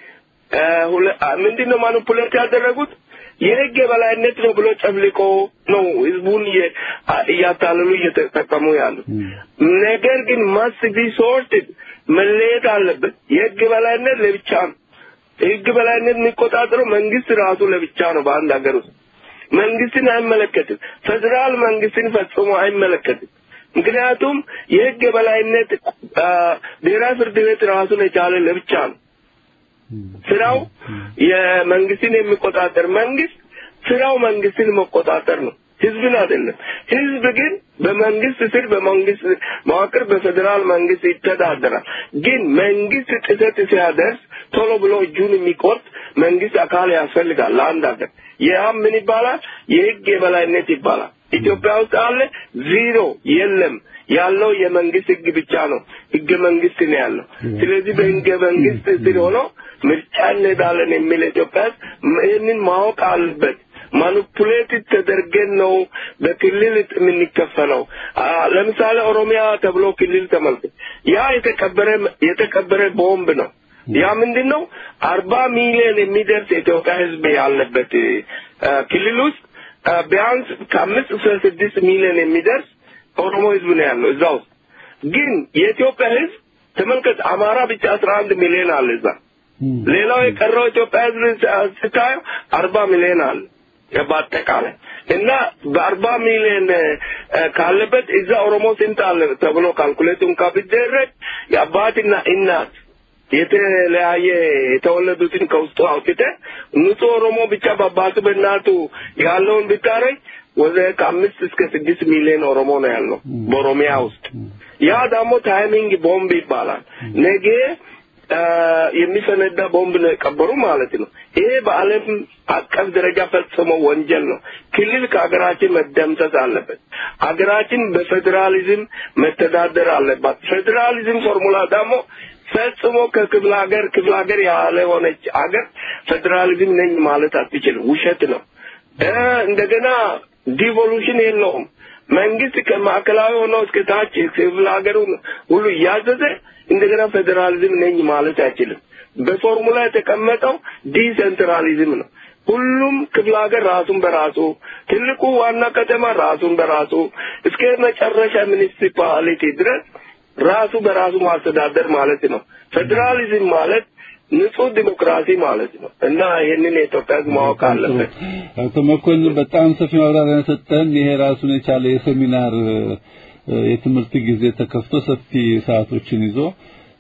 ምንድን ነው ማኒፑሌት ያደረጉት የህግ የበላይነት ነው ብሎ ጨፍልቆ ነው ህዝቡን እያታለሉ እየተጠቀሙ ያሉት። ነገር ግን ማስ ቢ ሶርትድ መለየት አለበት። የህግ በላይነት ለብቻ ነው። የህግ በላይነት የሚቆጣጠረው መንግስት ራሱ ለብቻ ነው በአንድ ሀገር ውስጥ መንግስትን አይመለከትም። ፌዴራል መንግስትን ፈጽሞ አይመለከትም። ምክንያቱም የህግ የበላይነት ብሔራዊ ፍርድ ቤት ራሱን የቻለ ለብቻ ነው። ስራው የመንግስትን የሚቆጣጠር መንግስት ስራው መንግስትን መቆጣጠር ነው፣ ህዝብን አይደለም። ህዝብ ግን በመንግስት ስር በመንግስት መዋቅር በፌዴራል መንግስት ይተዳደራል። ግን መንግስት ጥሰት ሲያደርስ ቶሎ ብሎ እጁን የሚቆርጥ መንግስት አካል ያስፈልጋል ለአንድ ሀገር። ያም ምን ይባላል? የህግ የበላይነት ይባላል። ኢትዮጵያ ውስጥ አለ? ዚሮ የለም። ያለው የመንግስት ህግ ብቻ ነው። ህገ መንግስት ነው ያለው። ስለዚህ በህገ መንግስት ስር ሆኖ ምርጫ እንሄዳለን የሚል ኢትዮጵያ ይህንን ማወቅ አለበት። ማኒፑሌት ተደርገን ነው በክልል የምንከፈለው። ለምሳሌ ኦሮሚያ ተብሎ ክልል ተመልከት። ያ የተቀበረ የተቀበረ ቦምብ ነው። ያ ምንድን ነው? አርባ ሚሊዮን የሚደርስ የኢትዮጵያ ህዝብ ያለበት ክልል ውስጥ ቢያንስ ከአምስት እስከ ስድስት ሚሊዮን የሚደርስ ኦሮሞ ህዝብ ነው ያለው እዛ ውስጥ። ግን የኢትዮጵያ ህዝብ ተመልከት፣ አማራ ብቻ አስራ አንድ ሚሊዮን አለ እዛ። ሌላው የቀረው ኢትዮጵያ ህዝብ ስታየው አርባ ሚሊዮን አለ በአጠቃላይ እና በአርባ ሚሊዮን ካለበት እዛ ኦሮሞ ስንት አለ ተብሎ ካልኩሌት እንኳ ቢደረግ የአባትና እናት የተለያየ የተወለዱትን ከውስጡ አውጥተ ንጹህ ኦሮሞ ብቻ በአባቱ በእናቱ ያለውን ብታረግ ወደ ከአምስት እስከ ስድስት ሚሊዮን ኦሮሞ ነው ያለው በኦሮሚያ ውስጥ። ያ ደግሞ ታይሚንግ ቦምብ ይባላል። ነገ የሚፈነዳ ቦምብ ነው የቀበሩ ማለት ነው። ይሄ በዓለም አቀፍ ደረጃ ፈጽሞ ወንጀል ነው። ክልል ከሀገራችን መደምሰስ አለበት። ሀገራችን በፌዴራሊዝም መተዳደር አለባት። ፌዴራሊዝም ፎርሙላ ደግሞ ፈጽሞ ከክፍለ ሀገር ክፍለ ሀገር ያለ ሆነች ሀገር ፌዴራሊዝም ነኝ ማለት አትችልም። ውሸት ነው። እንደገና ዲቮሉሽን የለውም። መንግስት ከማዕከላዊ ሆኖ እስከ ታች ክፍለ ሀገሩ ሁሉ እያዘዘ እንደገና ፌዴራሊዝም ነኝ ማለት አይችልም። በፎርሙላ የተቀመጠው ዲሴንትራሊዝም ነው። ሁሉም ክፍለ ሀገር ራሱን በራሱ ትልቁ ዋና ከተማ ራሱን በራሱ እስከ መጨረሻ ሚኒሲፓሊቲ ድረስ ራሱ በራሱ ማስተዳደር ማለት ነው። ፌዴራሊዝም ማለት ንጹህ ዲሞክራሲ ማለት ነው እና ይህንን የኢትዮጵያ ሕዝብ ማወቅ አለበት። አቶ መኮንን በጣም ሰፊ ማብራሪያ ሰጠን። ይሄ ራሱን የቻለ የሴሚናር የትምህርት ጊዜ ተከፍቶ ሰፊ ሰዓቶችን ይዞ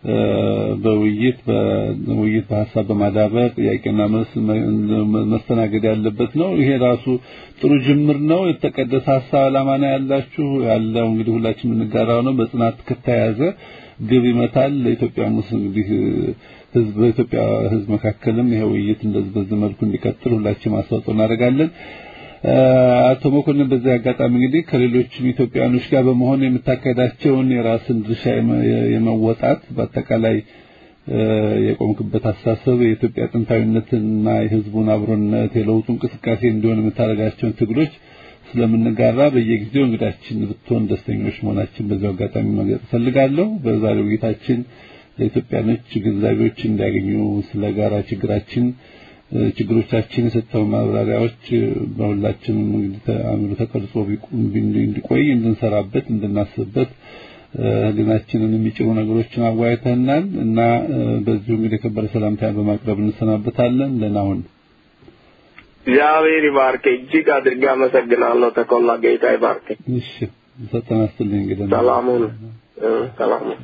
በውይይት በውይይት በሀሳብ በማዳበር ጥያቄና መልስ መስተናገድ ያለበት ነው። ይሄ ራሱ ጥሩ ጅምር ነው። የተቀደሰ ሀሳብ ዓላማ ነው ያላችሁ ያለው እንግዲህ ሁላችን የምንጋራው ነው። በጽናት ከተያዘ ግብ ይመታል። ለኢትዮጵያ ሙስ እንግዲህ ህዝብ በኢትዮጵያ ህዝብ መካከልም ይሄ ውይይት እንደዚህ በዚህ መልኩ እንዲቀጥል ሁላችንም አስተዋጽኦ እናደርጋለን። አቶ መኮንን በዚህ አጋጣሚ እንግዲህ ከሌሎችም ኢትዮጵያኖች ጋር በመሆን የምታካሄዳቸውን የራስን ድርሻ የመወጣት በአጠቃላይ የቆምክበት አስተሳሰብ የኢትዮጵያ ጥንታዊነትና የህዝቡን አብሮነት የለውጡ እንቅስቃሴ እንዲሆን የምታደርጋቸውን ትግሎች ስለምንጋራ በየጊዜው እንግዳችን ብትሆን ደስተኞች መሆናችን በዚያው አጋጣሚ መግለጽ እፈልጋለሁ። በዛሬው ውይይታችን ለኢትዮጵያኖች ግንዛቤዎች እንዲያገኙ ስለ ጋራ ችግራችን ችግሮቻችን የሰጠው ማብራሪያዎች በሁላችንም እንግዲህ አእምሮ ተቀርጾ እንዲቆይ እንድንሰራበት እንድናስብበት ህሊናችንን የሚጭሩ ነገሮችን አዋይተናል እና በዚሁ እንግዲህ የከበረ ሰላምታ በማቅረብ እንሰናበታለን። ደህና ሁን። እግዚአብሔር ይባርክ። እጅግ አድርጌ አመሰግናለሁ። ተኮላ ጌታ ይባርክ። እሺ ሰጠና ስትልኝ እንግዲህ ሰላሙን ሰላሙን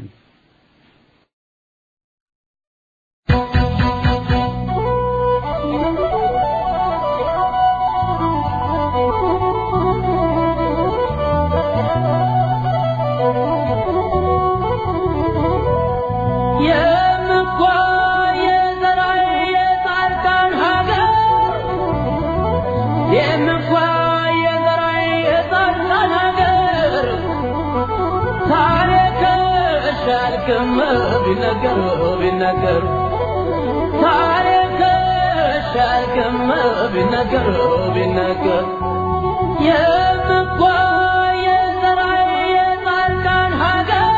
ቢነገር ቢነገር ታሪክ ሻልክም ቢነገር ቢነገር የምኳ የዘራ የጻድቃን ሀገር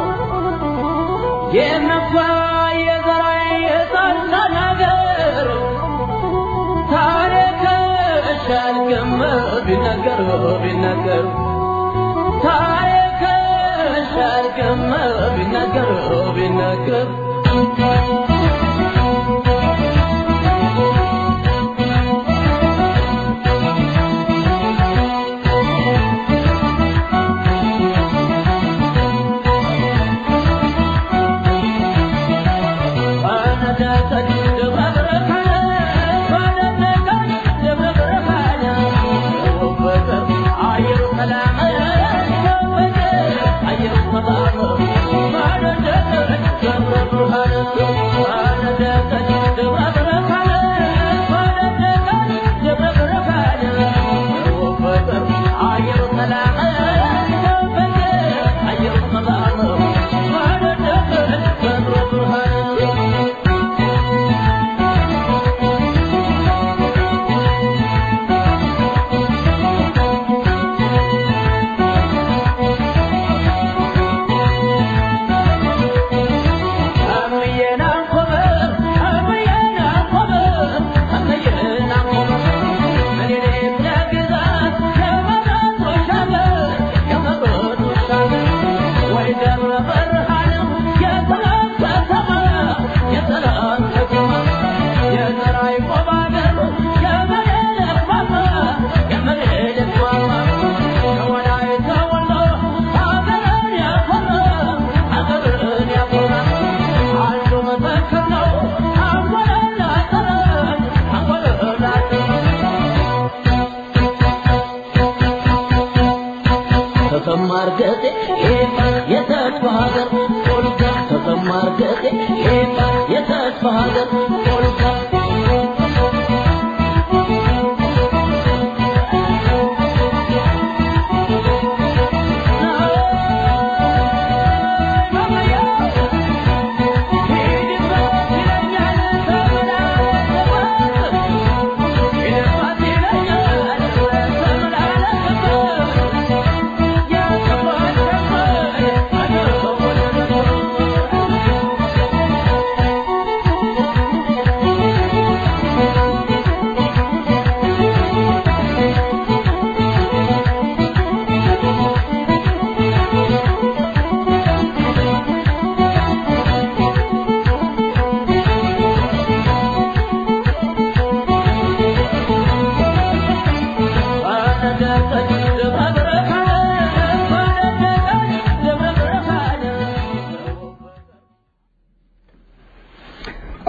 የምኳ የዘራ የጻድቃን ሀገር ታሪክ ሻልክም ቢነገር ቢነገር ታሪክ ሻልክም ቢነገር ቢነገር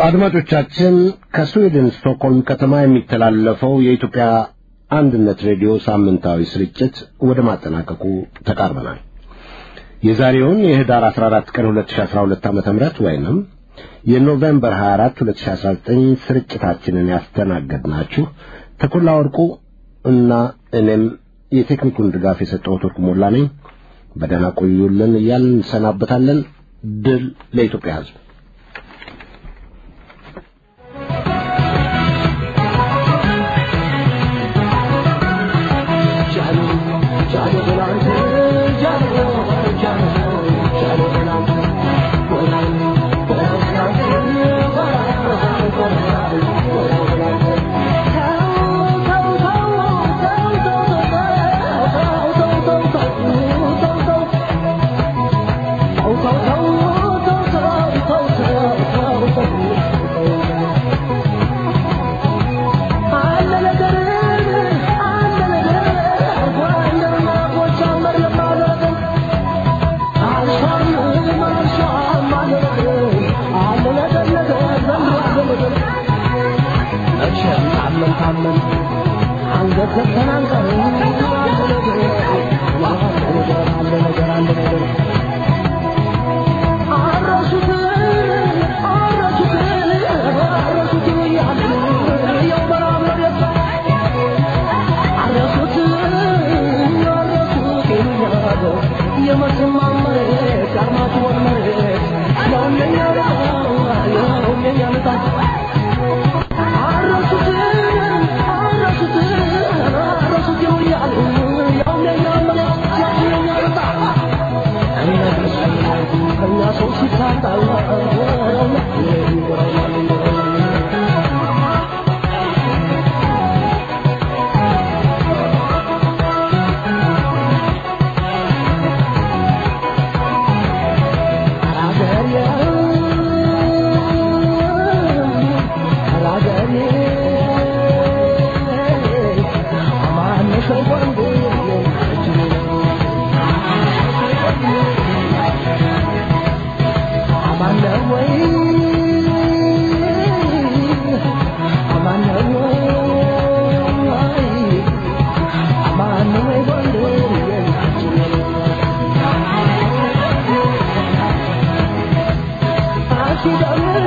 አድማጮቻችን ከስዊድን ስቶክሆልም ከተማ የሚተላለፈው የኢትዮጵያ አንድነት ሬዲዮ ሳምንታዊ ስርጭት ወደ ማጠናቀቁ ተቃርበናል። የዛሬውን የህዳር 14 ቀን 2012 ዓ.ም ወይንም የኖቬምበር 24 2019 ስርጭታችንን ያስተናገድናችሁ ተኮላ ወርቁ እና እኔም የቴክኒኩን ድጋፍ የሰጠሁት ወርቁ ሞላ ነኝ። በደህና ቆዩልን እያልን እንሰናበታለን። ድል ለኢትዮጵያ ሕዝብ።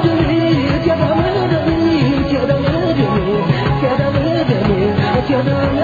Get